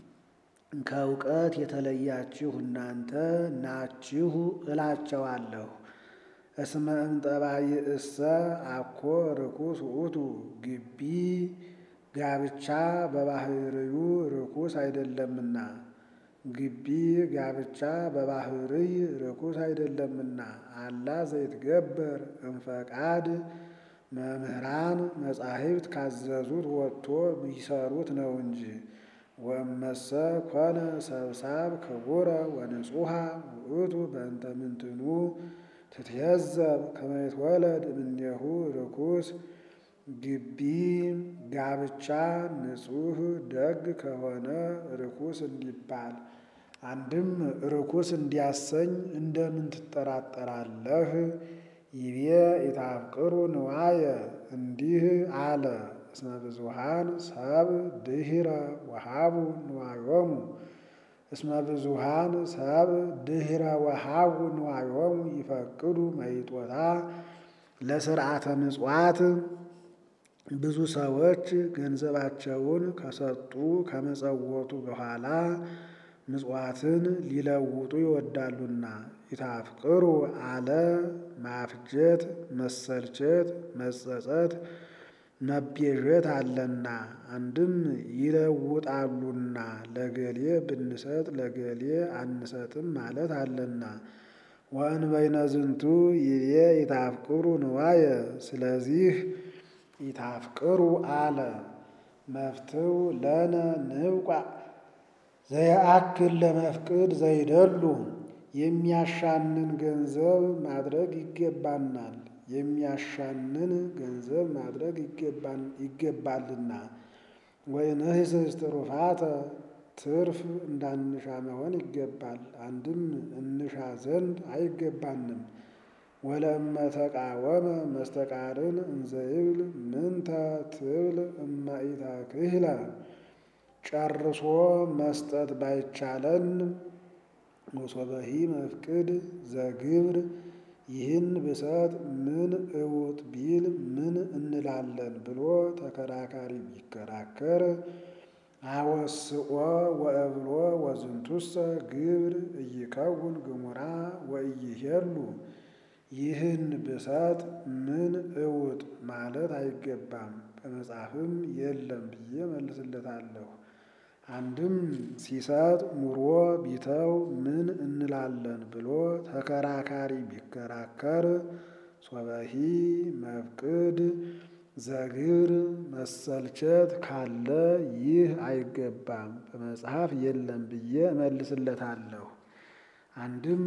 ከእውቀት የተለያችሁ እናንተ ናችሁ እላቸዋለሁ። እስመ እምጠባይእሰ አኮ ርኩስ ውእቱ ግቢ ጋብቻ በባህርዩ ርኩስ አይደለምና ግቢ ጋብቻ በባህርይ ርኩስ አይደለምና አላ ዘይትገበር እምፈቃድ መምህራን መጻሕፍት ካዘዙት ወጥቶ ቢሰሩት ነው እንጂ። ወእመሰ ኮነ ሰብሳብ ክቡረ ወንጹሐ ውእቱ በእንተ ምንትኑ ትትየዘብ ከመ ይትወለድ እምኔሁ ርኩስ ግቢ ጋብቻ ንጹሕ ደግ ከሆነ ርኩስ እንዲባል አንድም ርኩስ እንዲያሰኝ እንደምን ትጠራጠራለህ? ይቤ ኢታፍቅሩ ንዋየ እንዲህ አለ። እስመ ብዙኃን ሰብ ድኅረ ወሃቡ ንዋዮሙ እስመ ብዙኃን ሰብ ድኅረ ወሃቡ ንዋዮሙ ይፈቅዱ መይጦታ ለስርዓተ ምጽዋት ብዙ ሰዎች ገንዘባቸውን ከሰጡ ከመጸወቱ በኋላ ምጽዋትን ሊለውጡ ይወዳሉና። ኢታፍቅሩ አለ ማፍጀት፣ መሰልቸት፣ መጸጸት፣ መቤዠት አለና አንድም ይለውጣሉና ለገሌ ብንሰጥ ለገሌ አንሰጥም ማለት አለና። ወእንበይነ ዝንቱ ይቤ ኢታፍቅሩ ንዋየ ስለዚህ ኢታፍቅሩ አለ መፍትው ለነ ንብቋ ዘየአክል ለመፍቅድ ዘይደሉ የሚያሻንን ገንዘብ ማድረግ ይገባናል። የሚያሻንን ገንዘብ ማድረግ ይገባልና። ወይንህስስ ትሩፋተ ትርፍ እንዳንሻ መሆን ይገባል። አንድም እንሻ ዘንድ አይገባንም። ወለእመ ተቃወመ መስተቃርን እንዘይብል ምንተ ትብል እመ ኢተክህለ ጨርሶ መስጠት ባይቻለን ወሶበሂ መፍቅድ ዘግብር ይህን ብሰጥ ምን እውጥ ቢል ምን እንላለን ብሎ ተከራካሪ ቢከራከር አወስኦ ወእብሎ ወዝንቱሰ ግብር እይከውን ግሙራ ወእይሄሉ ይህን ብሰጥ ምን እውጥ ማለት አይገባም፣ በመጽሐፍም የለም ብዬ መልስለታለሁ። አንድም ሲሰጥ ኑሮ ቢተው ምን እንላለን ብሎ ተከራካሪ ቢከራከር ሶበሂ መፍቅድ ዘግብር መሰልቸት ካለ ይህ አይገባም፣ በመጽሐፍ የለም ብዬ እመልስለታለሁ። አንድም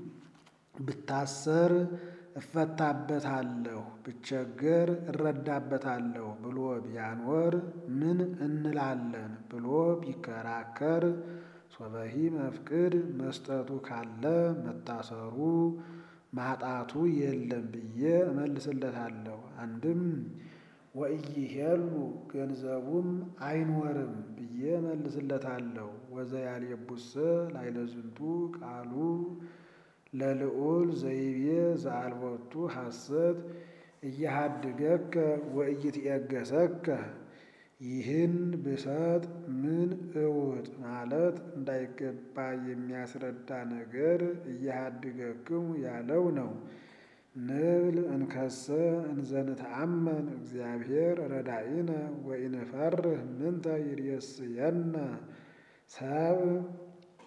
ብታሰር እፈታበታለሁ፣ ብቸገር እረዳበታለሁ ብሎ ቢያኖር ምን እንላለን ብሎ ቢከራከር ሶበሂ መፍቅድ መስጠቱ ካለ መታሰሩ ማጣቱ የለም ብዬ እመልስለታለሁ። አንድም ወኢይሄሉ ገንዘቡም አይኖርም ብዬ እመልስለታለሁ። ወዘያልየቡሰ ላይለዝንቱ ቃሉ ለልዑል ዘይቤ ዘአልቦቱ ሐሰት እያሃድገከ ወኢይትዔገሰከ ይህን ብሰጥ ምን እውጥ ማለት እንዳይገባ የሚያስረዳ ነገር እያሃድገክሙ ያለው ነው። ንብል እንከሰ እንዘንተአመን እግዚአብሔር ረዳኢነ ወኢንፈርህ ምንተ ይሬስየነ ሰብ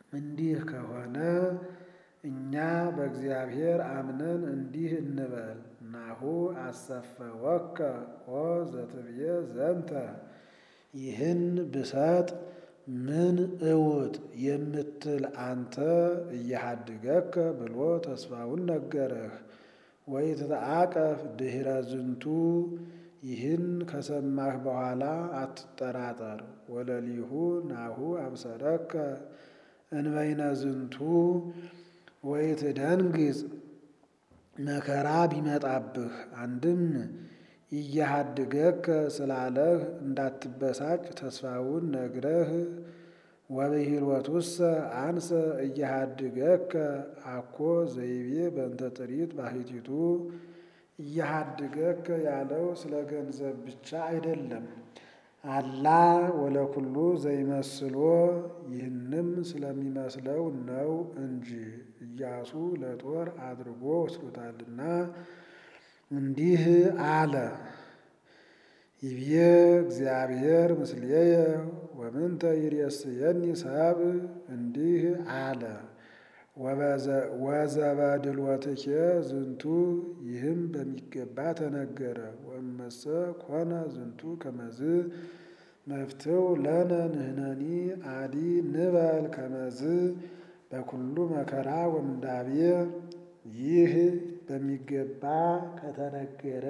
እንዲህ ከሆነ እኛ በእግዚአብሔር አምነን እንዲህ እንበል፣ ናሁ አሰፈወከ ኦ ዘትብዬ ዘንተ ይህን ብሰጥ ምን እውጥ የምትል አንተ እያሃድገከ ብሎ ተስፋውን ነገረህ። ወይትተአቀፍ ድኅረ ዝንቱ ይህን ከሰማህ በኋላ አትጠራጠር። ወለሊሁ ናሁ አብሰረከ እንበይነ ዝንቱ ወይትደንግጽ መከራ ቢመጣብህ አንድም እያሃድገከ ስላለህ እንዳትበሳጭ ተስፋውን ነግረህ ወብሂልወቱሰ አንሰ እያሃድገከ አኮ ዘይቤ በእንተ ጥሪት ባሕቲቱ እያሃድገከ ያለው ስለ ገንዘብ ብቻ አይደለም። አላ ወለኩሉ ዘይመስሎ ይህንም ስለሚመስለው ነው እንጂ ኢያሱ ለጦር አድርጎ ወስዶታልና እንዲህ አለ። ይብዬ እግዚአብሔር ምስሌየ ወምንተ ይሬስየኒ ሰብእ እንዲህ አለ። ወዘበድልወትኬ ዝንቱ ይህም በሚገባ ተነገረ። ወእመሰ ኮነ ዝንቱ ከመዝ መፍትው ለነ ንሕነኒ አዲ ንበል ከመዝ በኩሉ መከራ ወምንዳቤ ይህ በሚገባ ከተነገረ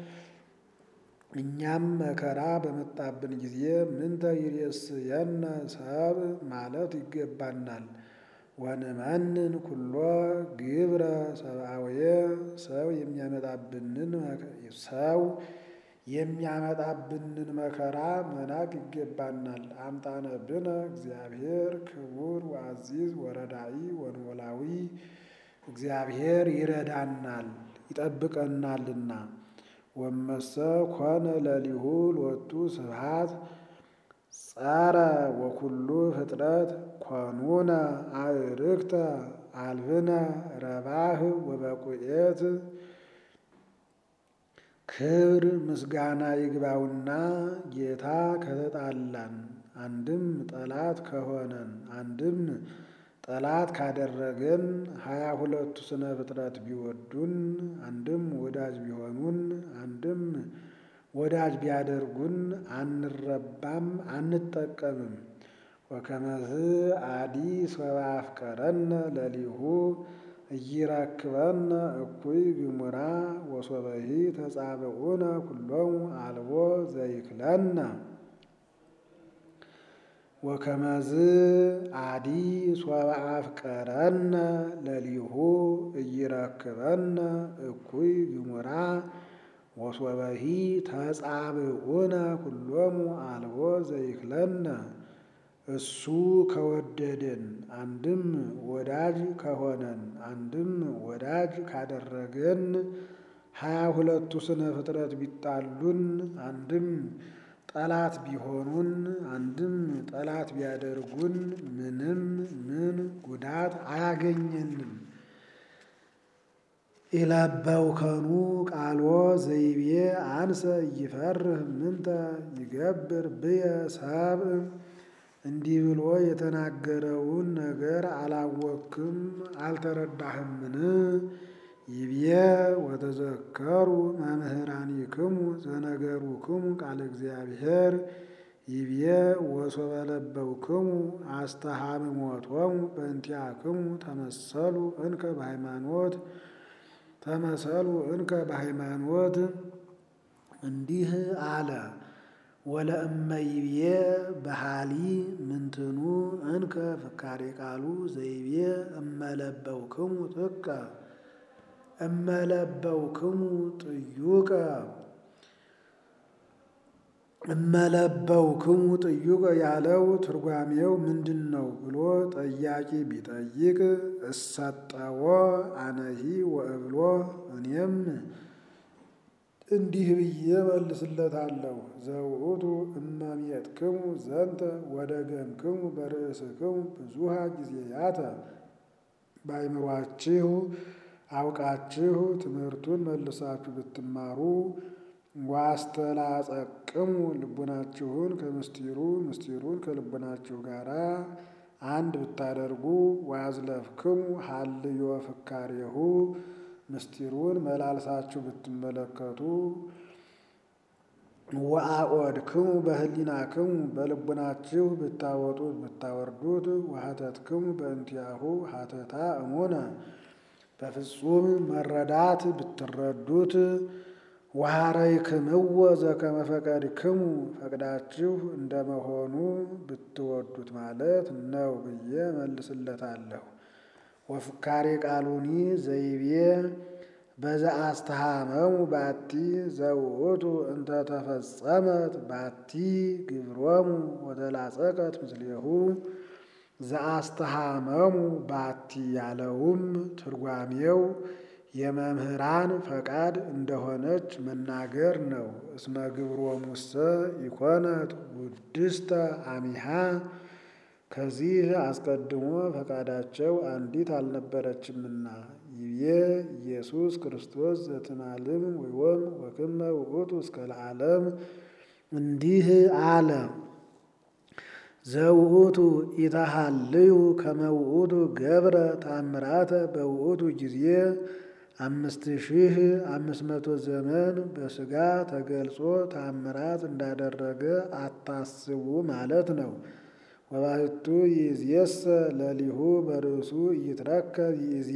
እኛም መከራ በመጣብን ጊዜ ምንተ ይሬስየነ ሰብእ ማለት ይገባናል። ወንመንን ኩሎ ግብረ ሰብአውየ ሰው የሚያመጣብንን ሰው የሚያመጣብንን መከራ መናቅ ይገባናል። አምጣነ ብነ እግዚአብሔር ክቡር ወአዚዝ ወረዳኢ ወንወላዊ እግዚአብሔር ይረዳናል ይጠብቀናልና። ወመሰ ኮነ ለሊሁ ሎቱ ስብሐት ጸረ ወኩሉ ፍጥረት ኮኑነ አዕርክተ አልብነ ረባህ ወበቁኤት ክብር ምስጋና ይግባውና ጌታ ከተጣላን አንድም ጠላት ከሆነን አንድም ጠላት ካደረገን ሀያ ሁለቱ ስነ ፍጥረት ቢወዱን አንድም ወዳጅ ቢሆኑን አንድም ወዳጅ ቢያደርጉን አንረባም አንጠቀምም። ወከመዝ አዲ ሰባ አፍቀረነ ለሊሁ እይረክበነ እኩይ ግሙራ ወሶበሂ ተጻብዑነ ኩሎሙ አልቦ ዘይክለነ ወከመዝ አዲ ሶበ አፍቀረነ ለሊሁ እይረክበነ እኩይ ግሙራ ወሶበሂ ተጻብዑነ ኩሎሙ አልቦ ዘይክለነ እሱ ከወደደን አንድም ወዳጅ ከሆነን አንድም ወዳጅ ካደረገን ሀያ ሁለቱ ስነ ፍጥረት ቢጣሉን አንድም ጠላት ቢሆኑን አንድም ጠላት ቢያደርጉን ምንም ምን ጉዳት አያገኘንም። ኢለበውከኑ ቃሎ ዘይቤ አንሰ ይፈርህ ምንተ ይገብር ብየ ሰብእ እንዲህ ብሎ የተናገረውን ነገር አላወክም አልተረዳህምን? ይብዬ ወተዘከሩ መምህራኒክሙ ዘነገሩክሙ ቃለ እግዚአብሔር ይብዬ ወሶበ ለበውክሙ አስተሃምሞቶሙ በእንቲአክሙ ተመሰሉ እንከ በሃይማኖት ተመሰሉ እንከ በሃይማኖት እንዲህ አለ። ወለእመይቤ በሃሊ ምንትኑ እንከ ፍካሬ ቃሉ ዘይቤ እመለበውክሙ ጥቀ እመለበውክሙ ጥዩቀ እመለበውክሙ ጥዩቀ ያለው ትርጓሜው ምንድን ነው ብሎ ጠያቂ ቢጠይቅ እሰጠዎ አነሂ ወእብሎ እኔም እንዲህ ብዬ መልስለታለሁ። ዘውእቱ እመሜጥክሙ ዘንተ ወደገምክሙ በርእስክሙ ብዙሃ ጊዜያተ በአይምሯችሁ አውቃችሁ ትምህርቱን መልሳችሁ ብትማሩ ዋስተላጸቅሙ ልቡናችሁን ከምስጢሩ ምስጢሩን ከልቡናችሁ ጋር አንድ ብታደርጉ ዋዝለፍክሙ ሀልዮ ፍካሬሁ ምስጢሩን መላልሳችሁ ብትመለከቱ ወአቆድክሙ በህሊናክሙ በልቡናችሁ ብታወጡት ብታወርዱት ወሀተትክሙ በእንቲአሁ ሀተታ እሙነ በፍጹም መረዳት ብትረዱት ወሀረይክምዎ ዘከመ ፈቀድክሙ ፈቅዳችሁ እንደመሆኑ ብትወዱት ማለት ነው ብዬ መልስለታለሁ። ወፍካሬ ቃሉኒ ዘይቤ በዘአስተሃመሙ ባቲ ዘውእቱ እንተ ተፈጸመት ባቲ ግብሮሙ ወተላጸቀት ምስሌሁ ዘአስተሃመሙ ባቲ ያለውም ትርጓሜው የመምህራን ፈቃድ እንደሆነች መናገር ነው። እስመ ግብሮሙሰ ኢኮነት ውድስተ አሚሃ ከዚህ አስቀድሞ ፈቃዳቸው አንዲት አልነበረችምና ይቤ ኢየሱስ ክርስቶስ ዘትማልም ወይወም ወክመ ውእቱ እስከ ለዓለም እንዲህ አለ። ዘውእቱ ኢተሃልዩ ከመ ውእቱ ገብረ ታምራተ በውእቱ ጊዜ አምስት ሺህ አምስት መቶ ዘመን በሥጋ ተገልጾ ታምራት እንዳደረገ አታስቡ ማለት ነው። ወባሕቱ ይእዜሰ ለሊሁ በርእሱ ይትረከብ ይእዜ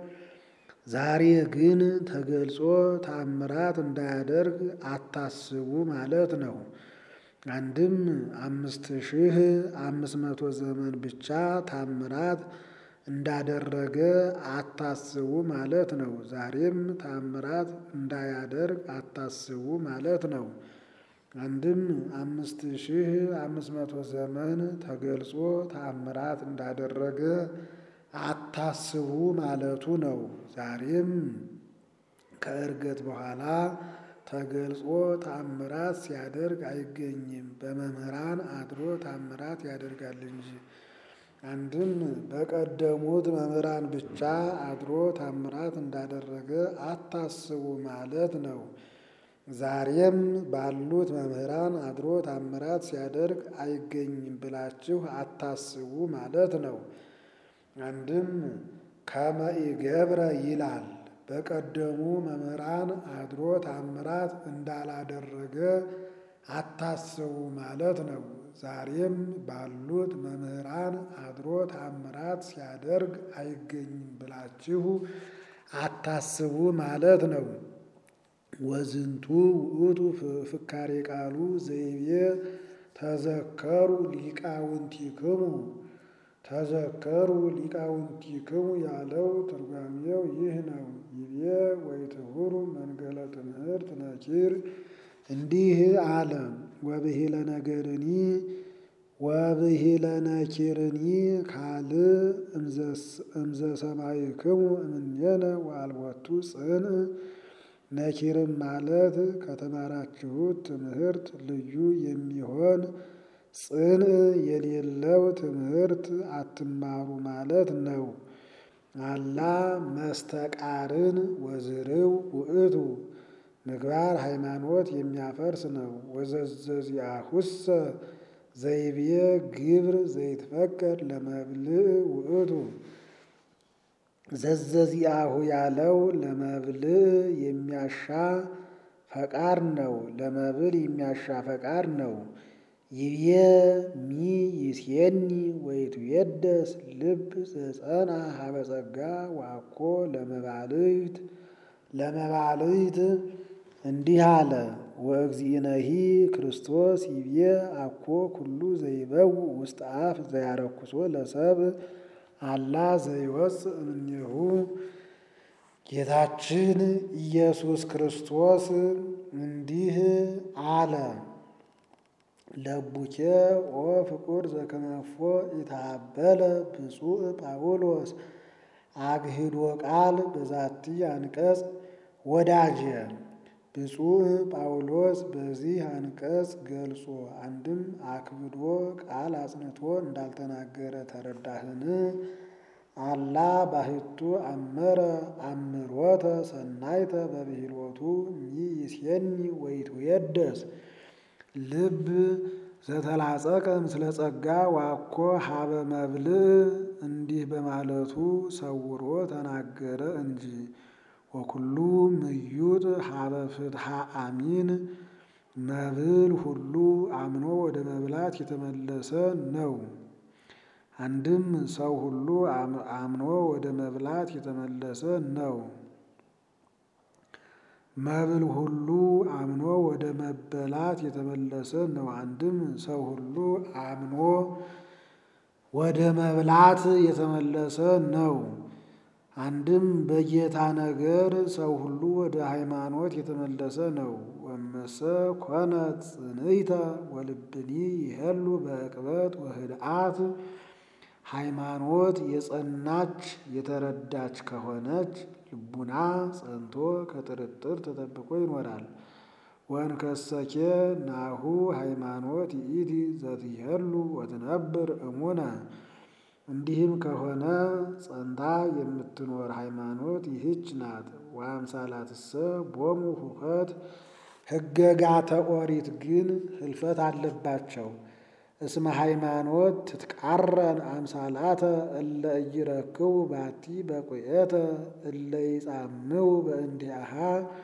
ዛሬ ግን ተገልጾ ታምራት እንዳያደርግ አታስቡ ማለት ነው። አንድም አምስት ሺህ አምስት መቶ ዘመን ብቻ ታምራት እንዳደረገ አታስቡ ማለት ነው። ዛሬም ታምራት እንዳያደርግ አታስቡ ማለት ነው። አንድም አምስት ሺህ አምስት መቶ ዘመን ተገልጾ ታምራት እንዳደረገ አታስቡ ማለቱ ነው። ዛሬም ከዕርገት በኋላ ተገልጾ ታምራት ሲያደርግ አይገኝም። በመምህራን አድሮ ታምራት ያደርጋል እንጂ። አንድም በቀደሙት መምህራን ብቻ አድሮ ታምራት እንዳደረገ አታስቡ ማለት ነው። ዛሬም ባሉት መምህራን አድሮ ታምራት ሲያደርግ አይገኝም ብላችሁ አታስቡ ማለት ነው። አንድም ከመ ኢገብረ ይላል። በቀደሙ መምህራን አድሮ ታምራት እንዳላደረገ አታስቡ ማለት ነው። ዛሬም ባሉት መምህራን አድሮ ታምራት ሲያደርግ አይገኝም ብላችሁ አታስቡ ማለት ነው። ወዝንቱ ውእቱ ፍካሬ ቃሉ ዘይቤ ተዘከሩ ሊቃውንቲክሙ ተዘከሩ ሊቃውንቲክሙ ያለው ትርጓሜው ይህ ነው። ይቤ ወይትሁሩ መንገለ ትምህርት ነኪር እንዲህ አለ። ወብሂለ ነገርኒ ወብሂለ ነኪርኒ ካል እምዘ ሰማይክሙ እምኔነ ወአልቦቱ ጽንዕ ነኪርም ማለት ከተማራችሁት ትምህርት ልዩ የሚሆን ጽንዕ የሌለው ትምህርት አትማሩ ማለት ነው። አላ መስተቃርን ወዝርው ውእቱ ምግባር ሃይማኖት የሚያፈርስ ነው። ወዘዘዚአሁሰ ዘይቤ ግብር ዘይትፈቀድ ለመብልዕ ውእቱ ዘዘዚአሁ ያለው ለመብልዕ የሚያሻ ፈቃድ ነው። ለመብል የሚያሻ ፈቃድ ነው። ይቤ ሚ ይሴኒ ወይትዌደስ ልብ ዘጸና ሀበ ጸጋ ዋኮ ለመባልዕት ለመባልዕት እንዲህ አለ። ወእግዚእነሂ ክርስቶስ ይቤ አኮ ኩሉ ዘይበው ውስጥ አፍ ዘያረኩሶ ለሰብእ አላ ዘይወፅእ እምኔሁ ጌታችን ኢየሱስ ክርስቶስ እንዲህ አለ። ለቡኬ ኦ ፍቁር ዘከመፎ ኢታበለ ብፁዕ ጳውሎስ አግሂዶ ቃል በዛቲ አንቀጽ ወዳጄ ብፁዕ ጳውሎስ በዚህ አንቀጽ ገልጾ አንድም አክብዶ ቃል አጽንቶ እንዳልተናገረ ተረዳህን? አላ ባሕቱ አመረ አምሮተ ሰናይተ በብሂሎቱ ሚ ይሴኒ ወይትዌደስ ልብ ዘተላጸቀ ምስለ ጸጋ ዋኮ ሀበ መብልዕ እንዲህ በማለቱ ሰውሮ ተናገረ እንጂ። ወኩሉ ምዩጥ ሀበ ፍትሐ አሚን መብል ሁሉ አምኖ ወደ መብላት የተመለሰ ነው። አንድም ሰው ሁሉ አምኖ ወደ መብላት የተመለሰ ነው። መብል ሁሉ አምኖ ወደ መበላት የተመለሰ ነው። አንድም ሰው ሁሉ አምኖ ወደ መብላት የተመለሰ ነው። አንድም በጌታ ነገር ሰው ሁሉ ወደ ሃይማኖት የተመለሰ ነው። ወመሰ ኮነ ጽንዕተ ወልብኒ ይሄሉ በዕቅበት ወህድአት ሃይማኖት የጸናች የተረዳች ከሆነች ልቡና ጸንቶ ከጥርጥር ተጠብቆ ይኖራል። ወንከሰኬ ናሁ ሃይማኖት ይእቲ ዘትሄሉ ወትነብር እሙነ እንዲህም ከሆነ ጸንታ የምትኖር ሃይማኖት ይህች ናት። ወአምሳላትሰ ቦሙ ሁከት ሕገጋተ ኦሪት ግን ህልፈት አለባቸው። እስመ ሃይማኖት ትትቃረን አምሳላተ እለ ኢይረክቡ ባቲ በቁየተ እለ ይጻምው በእንዲአሃ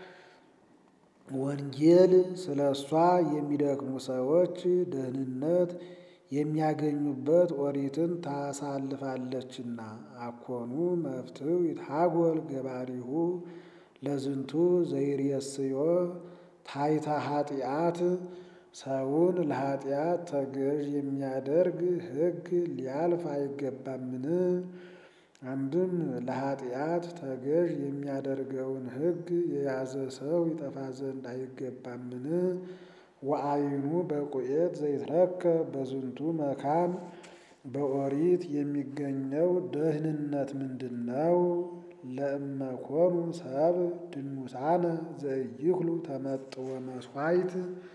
ወንጌል ስለ እሷ የሚደክሙ ሰዎች ደህንነት የሚያገኙበት ኦሪትን ታሳልፋለችና። አኮኑ መፍትው ይትሃጎል ገባሪሁ ለዝንቱ ዘይርየስዮ ታይታ ኃጢአት ሰውን ለኃጢአት ተገዥ የሚያደርግ ሕግ ሊያልፍ አይገባምን? አንድም ለኃጢአት ተገዥ የሚያደርገውን ሕግ የያዘ ሰው ይጠፋ ዘንድ አይገባምን? ወአይኑ በቁኤት ዘይትረከብ በዝንቱ መካን በኦሪት የሚገኘው ደህንነት ምንድን ነው? ለእመኮኑ ሰብ ድኑሳነ ዘኢይክሉ ተመጥወ መስዋዕት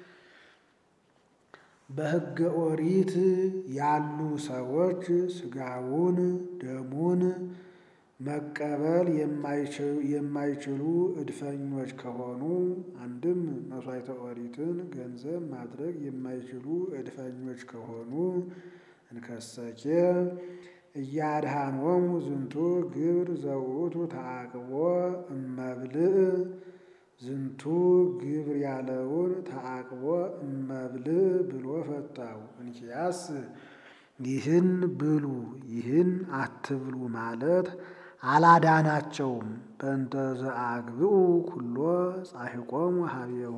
በሕገ ኦሪት ያሉ ሰዎች ሥጋውን ደሙን መቀበል የማይችሉ እድፈኞች ከሆኑ፣ አንድም መሥዋዕተ ኦሪትን ገንዘብ ማድረግ የማይችሉ እድፈኞች ከሆኑ እንከሰኬ እያድኃኖሙ ዝንቱ ግብር ዘውእቱ ተዓቅቦ እመብልዕ ዝንቱ ግብር ያለውን ተዓቅቦ እመብልዕ ብሎ ፈታው። እንኪያስ ይህን ብሉ ይህን አትብሉ ማለት አላዳናቸውም። በእንተ ዘአግብኡ ኩሎ ጻሒቆሙ ሀቤሁ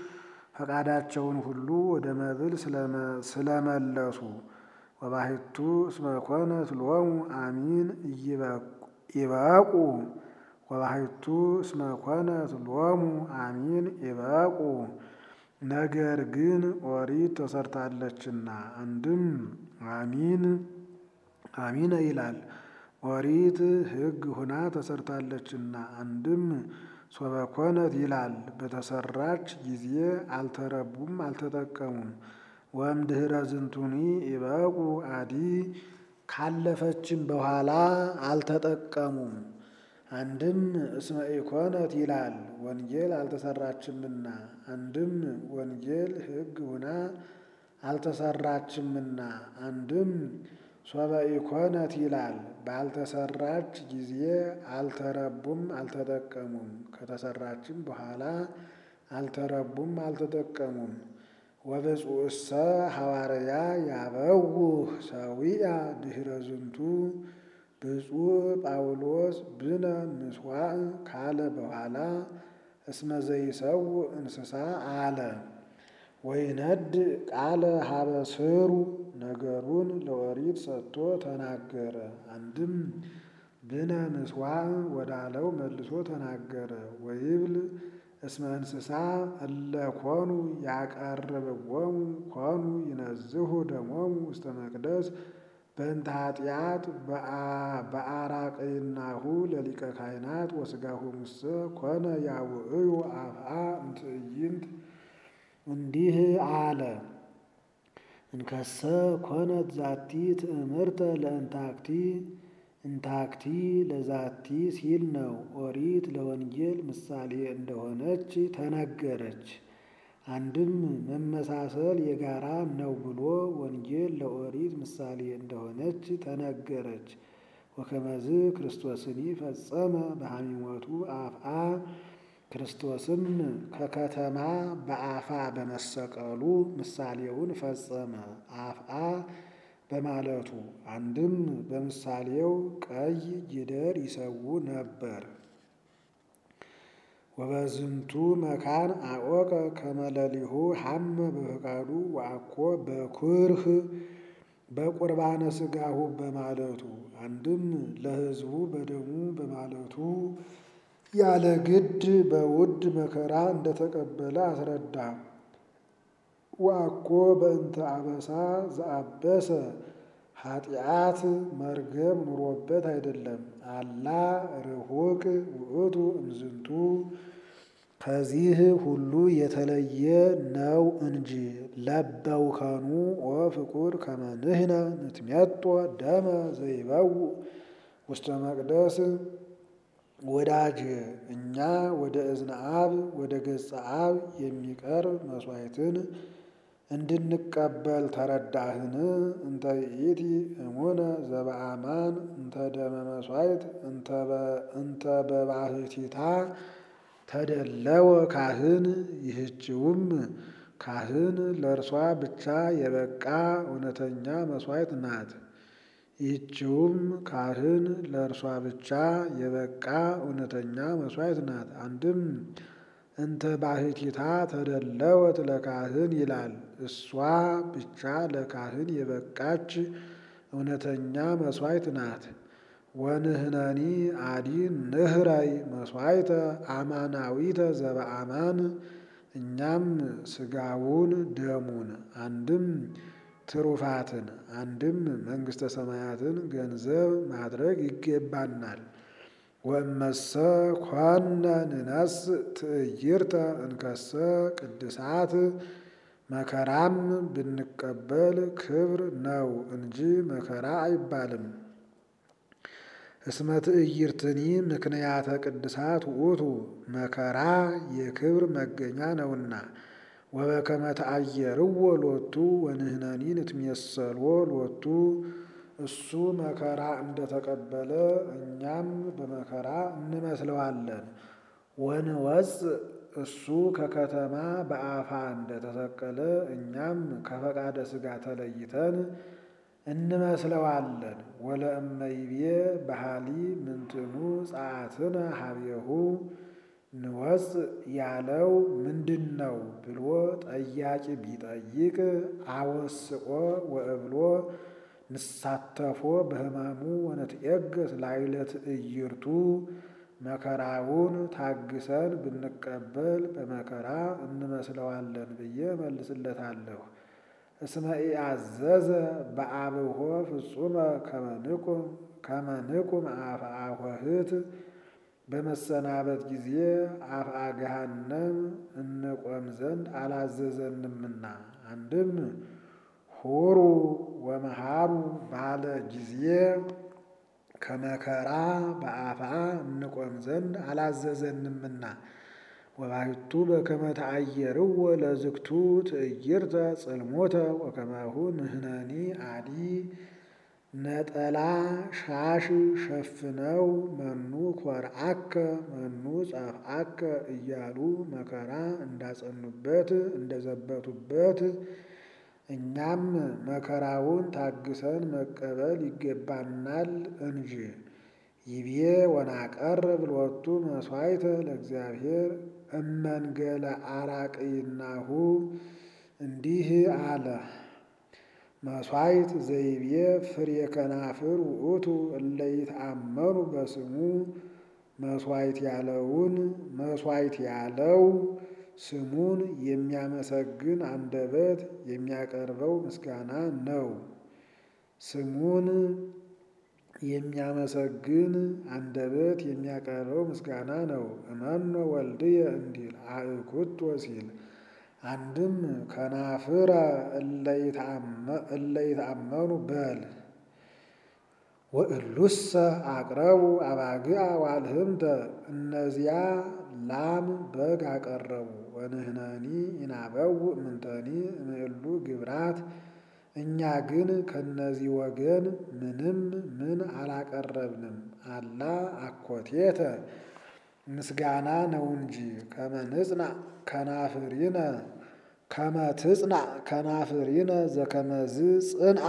ፈቃዳቸውን ሁሉ ወደ መብል ስለመለሱ ወባሕቱ እስመ ኮነት ሎሙ አሚን ኢበቁ ወባሕቱ እስመ ኮነት ሎሙ አሚን ኢበቁ ነገር ግን ኦሪት ተሰርታለችና። አንድም አሚን አሚነ ይላል ኦሪት ሕግ ሁና ተሰርታለችና። አንድም ሶበ ኮነት ይላል በተሰራች ጊዜ አልተረቡም አልተጠቀሙም። ወእምድኅረ ዝንቱኒ ኢበቁ አዲ ካለፈችም በኋላ አልተጠቀሙም። አንድም እስመ ኢኮነት ይላል ወንጌል አልተሰራችምና። አንድም ወንጌል ሕግ ሁና አልተሰራችምና። አንድም ሶበ ኢኮነት ይላል ባልተሰራች ጊዜ አልተረቡም አልተጠቀሙም። ከተሰራችም በኋላ አልተረቡም አልተጠቀሙም። ወብፁዕሰ ሐዋርያ ያበውህ ሰዊያ ድኅረ ዝንቱ ብፁዕ ጳውሎስ ብነ ምስዋዕ ካለ በኋላ እስመ ዘይሰውእ እንስሳ አለ። ወይነድ ቃለ ሀበ ስሩ ነገሩን ለኦሪት ሰጥቶ ተናገረ። አንድም ብነ ምስዋዕ ወዳለው መልሶ ተናገረ። ወይብል እስመ እንስሳ እለ ኮኑ ያቀርብዎሙ ኮኑ ይነዝሁ ደሞሙ ውስተ መቅደስ በእንተ ኃጢአት በአራቅይናሁ ለሊቀ ካህናት ወሥጋሁ ሙሰ ኮነ ያውዕዩ አፍአ እምትዕይንት እንዲህ አለ። እንከሰ ኮነት ዛቲ ትእምርተ ለእንታክቲ እንታክቲ ለዛቲ ሲል ነው። ኦሪት ለወንጌል ምሳሌ እንደሆነች ተነገረች። አንድም መመሳሰል የጋራ ነው ብሎ ወንጌል ለኦሪት ምሳሌ እንደሆነች ተነገረች። ወከመዝ ክርስቶስኒ ፈጸመ በሐሚሞቱ አፍአ ክርስቶስም ከከተማ በአፋ በመሰቀሉ ምሳሌውን ፈጸመ። አፍአ በማለቱ አንድም በምሳሌው ቀይ ጊደር ይሰዉ ነበር። ወበዝንቱ መካን አወቀ ከመለሊሁ ሐመ በፈቃዱ ወአኮ በኩርህ በቁርባነ ሥጋሁ በማለቱ አንድም ለሕዝቡ በደሙ በማለቱ ያለ ግድ በውድ መከራ እንደተቀበለ አስረዳ። ወአኮ በእንተ አበሳ ዘአበሰ ኃጢአት መርገም ኑሮበት አይደለም። አላ ርሁቅ ውእቱ እምዝንቱ ከዚህ ሁሉ የተለየ ነው እንጂ ለበውከኑ ወፍቁር ከመንህነ ንትሜጦ ደመ ዘይበው ውስተ መቅደስ ወዳጅ እኛ ወደ እዝነ አብ ወደ ገጸ አብ የሚቀርብ መስዋዕትን እንድንቀበል ተረዳህን? እንተ ይእቲ እሙነ ዘበአማን እንተ ደመ መስዋዕት እንተ በባህቲታ ተደለወ ካህን ይህችውም ካህን ለእርሷ ብቻ የበቃ እውነተኛ መስዋዕት ናት። ይህችውም ካህን ለእርሷ ብቻ የበቃ እውነተኛ መስዋዕት ናት። አንድም እንተ ባህቲታ ተደለወት ለካህን ይላል። እሷ ብቻ ለካህን የበቃች እውነተኛ መስዋዕት ናት። ወንህነኒ አዲ ንህራይ መስዋዕተ አማናዊተ ዘበአማን እኛም ስጋውን ደሙን አንድም ትሩፋትን አንድም መንግሥተ ሰማያትን ገንዘብ ማድረግ ይገባናል። ወእመሰ ኮነ ንነስ ትዕይርተ እንከሰ ቅድሳት መከራም ብንቀበል ክብር ነው እንጂ መከራ አይባልም። እስመ ትዕይርትኒ ምክንያተ ቅድሳት ውእቱ መከራ የክብር መገኛ ነውና። ወበከመ ተአየርዎ ሎቱ ወንህነኒ ንትሜሰልዎ ሎቱ እሱ መከራ እንደተቀበለ እኛም በመከራ እንመስለዋለን። ወንወፅ እሱ ከከተማ በአፋ እንደተሰቀለ እኛም ከፈቃደ ሥጋ ተለይተን እንመስለዋለን። ወለእመይቤ ባህሊ ምንትኑ ጸአትነ ሀቤሁ ንወፅ ያለው ምንድን ነው ብሎ ጠያቂ ቢጠይቅ አወስቆ ወእብሎ ንሳተፎ በሕማሙ ወነትዔገስ ላዕለ ትዕይርቱ መከራውን ታግሰን ብንቀበል በመከራ እንመስለዋለን ብዬ መልስለታለሁ። እስመ ኢአዘዘ በአብሆ ፍጹመ ከመ ንቁም አፍአ ኆኅት በመሰናበት ጊዜ አፍአ ገሃነም እንቆም ዘንድ አላዘዘንምና። አንድም ሁሩ ወመሃሩ ባለ ጊዜ ከመከራ በአፍአ እንቆም ዘንድ አላዘዘንምና። ወባሕቱ በከመ ተአየርዎ ለዝግቱ ትዕይርተ ጽልሞተ ወከማሁ ንሕነኒ አዲ ነጠላ ሻሽ ሸፍነው መኑ ኮርአከ መኑ ጸፍአከ እያሉ መከራ እንዳጸኑበት እንደዘበቱበት እኛም መከራውን ታግሰን መቀበል ይገባናል እንጂ። ይቤ ወናቀርብ ሎቱ መሥዋዕተ ለእግዚአብሔር እመንገለ አራቅይናሁ እንዲህ አለ። መሥዋዕት ዘይቤ ፍሬ ከናፍር ውእቱ እለ ይትአመኑ በስሙ መሥዋዕት ያለውን መሥዋዕት ያለው ስሙን የሚያመሰግን አንደበት የሚያቀርበው ምስጋና ነው። ስሙን የሚያመሰግን አንደበት የሚያቀርበው ምስጋና ነው። እመኖ ወልድየ እንዲል አእኩቶ ሲል አንድም ከናፍረ እለ ይትአመኑ በል ወእሉሰ አቅረቡ አባግዓ ዋልህምተ እነዚያ ላም በግ አቀረቡ ወንህነኒ ኢናበው ምንተኒ እምእሉ ግብራት እኛ ግን ከነዚህ ወገን ምንም ምን አላቀረብንም። አላ አኮቴተ ምስጋና ነው እንጂ ከመንጽና ከናፍሪነ ከመትጽና ከናፍሪነ ዘከመዝ ጽንአ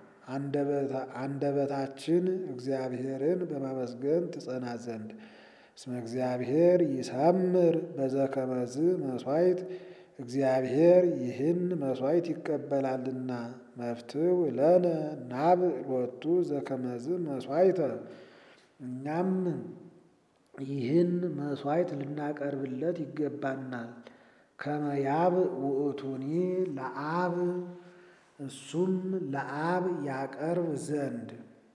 አንደበታችን እግዚአብሔርን በማመስገን ትጸና ዘንድ እስመ እግዚአብሔር ይሰምር በዘከመዝ መስዋዕት እግዚአብሔር ይህን መስዋዕት ይቀበላልና። መፍትው ለነ ናብ ሎቱ ዘከመዝ መስዋዕተ እኛም ይህን መስዋዕት ልናቀርብለት ይገባናል። ከመያብ ውእቱኒ ለአብ እሱም ለአብ ያቀርብ ዘንድ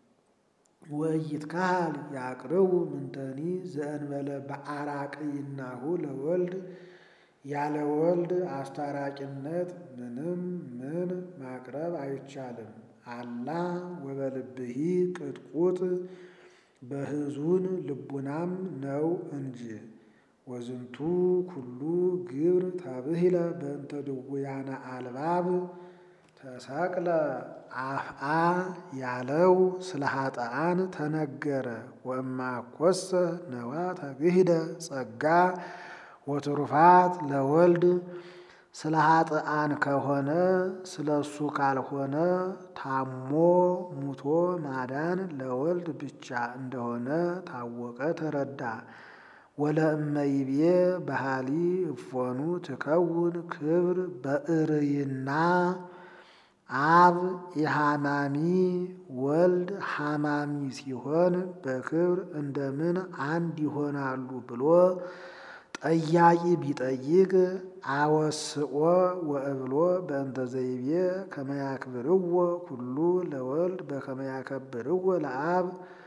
ወይትካል ያቅርቡ ምንተኒ ዘእንበለ በአራቅይናሁ ለወልድ ያለ ወልድ አስታራቂነት ምንም ምን ማቅረብ አይቻልም። አላ ወበልብሂ ቅጥቁጥ በሕዙን ልቡናም ነው እንጂ ወዝንቱ ኩሉ ግብር ተብሂለ በእንተ ድውያነ አልባብ ተሰቅለ አፍአ ያለው ስለ ኃጥአን ተነገረ። ወእማ ኮሰ ነዋ ተግሂደ ጸጋ ወትሩፋት ለወልድ ስለ ኃጥአን ከሆነ ስለ እሱ ካልሆነ ታሞ ሙቶ ማዳን ለወልድ ብቻ እንደሆነ ታወቀ ተረዳ። ወለእመይቤ ባህሊ እፎኑ ትከውን ክብር በእርይና አብ የሃማሚ ወልድ ሃማሚ ሲሆን በክብር እንደምን አንድ ይሆናሉ ብሎ ጠያቂ ቢጠይቅ አወስኦ ወእብሎ በእንተ ዘይቤ ከመያክብርዎ ኩሉ ለወልድ በከመያከብርዎ ለአብ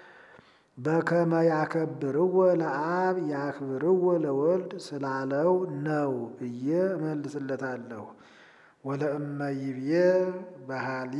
በከመያከብርዎ ለአብ ያክብርዎ ለወልድ ስላለው ነው ብዬ እመልስለታለሁ። ወለእመይቤ ባህሊ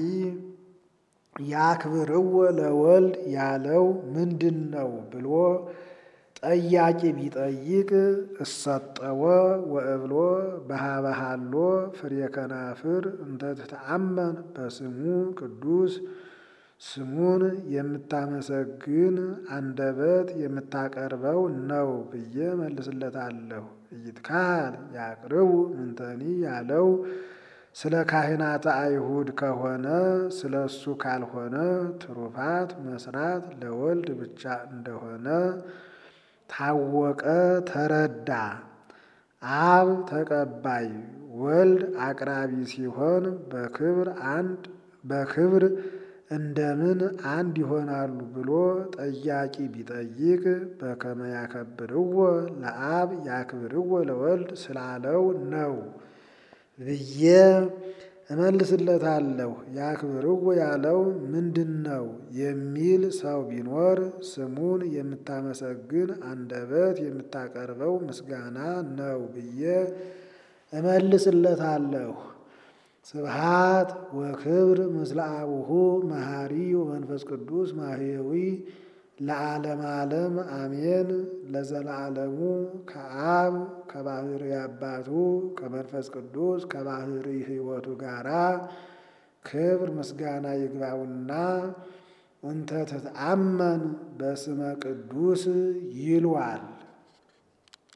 ያክብርዎ ለወልድ ያለው ምንድን ነው ብሎ ጠያቂ ቢጠይቅ እሰጠወ ወእብሎ በሃበሃሎ ፍሬ ከናፍር እንተ ትተአመን በስሙ ቅዱስ ስሙን የምታመሰግን አንደበት የምታቀርበው ነው ብዬ መልስለታለሁ። ይትካል ያቅርቡ ምንተኒ ያለው ስለ ካህናተ አይሁድ ከሆነ ስለ እሱ ካልሆነ ትሩፋት መስራት ለወልድ ብቻ እንደሆነ ታወቀ ተረዳ። አብ ተቀባይ ወልድ አቅራቢ ሲሆን በክብር አንድ በክብር እንደምን አንድ ይሆናሉ ብሎ ጠያቂ ቢጠይቅ በከመ ያከብርዎ ለአብ ያክብርዎ ለወልድ ስላለው ነው ብዬ እመልስለታለሁ። ያክብርዎ ያለው ምንድን ነው የሚል ሰው ቢኖር ስሙን የምታመሰግን አንደበት የምታቀርበው ምስጋና ነው ብዬ እመልስለታለሁ። ስብሃት ወክብር ምስለ አቡሁ መሐሪ ወመንፈስ ቅዱስ ማህየዊ ለዓለም ዓለም አሜን። ለዘላለሙ ከአብ ከባህሪ አባቱ ከመንፈስ ቅዱስ ከባህሪ ሕይወቱ ጋራ ክብር ምስጋና ይግባውና እንተ ትትአመን በስመ ቅዱስ ይልዋል።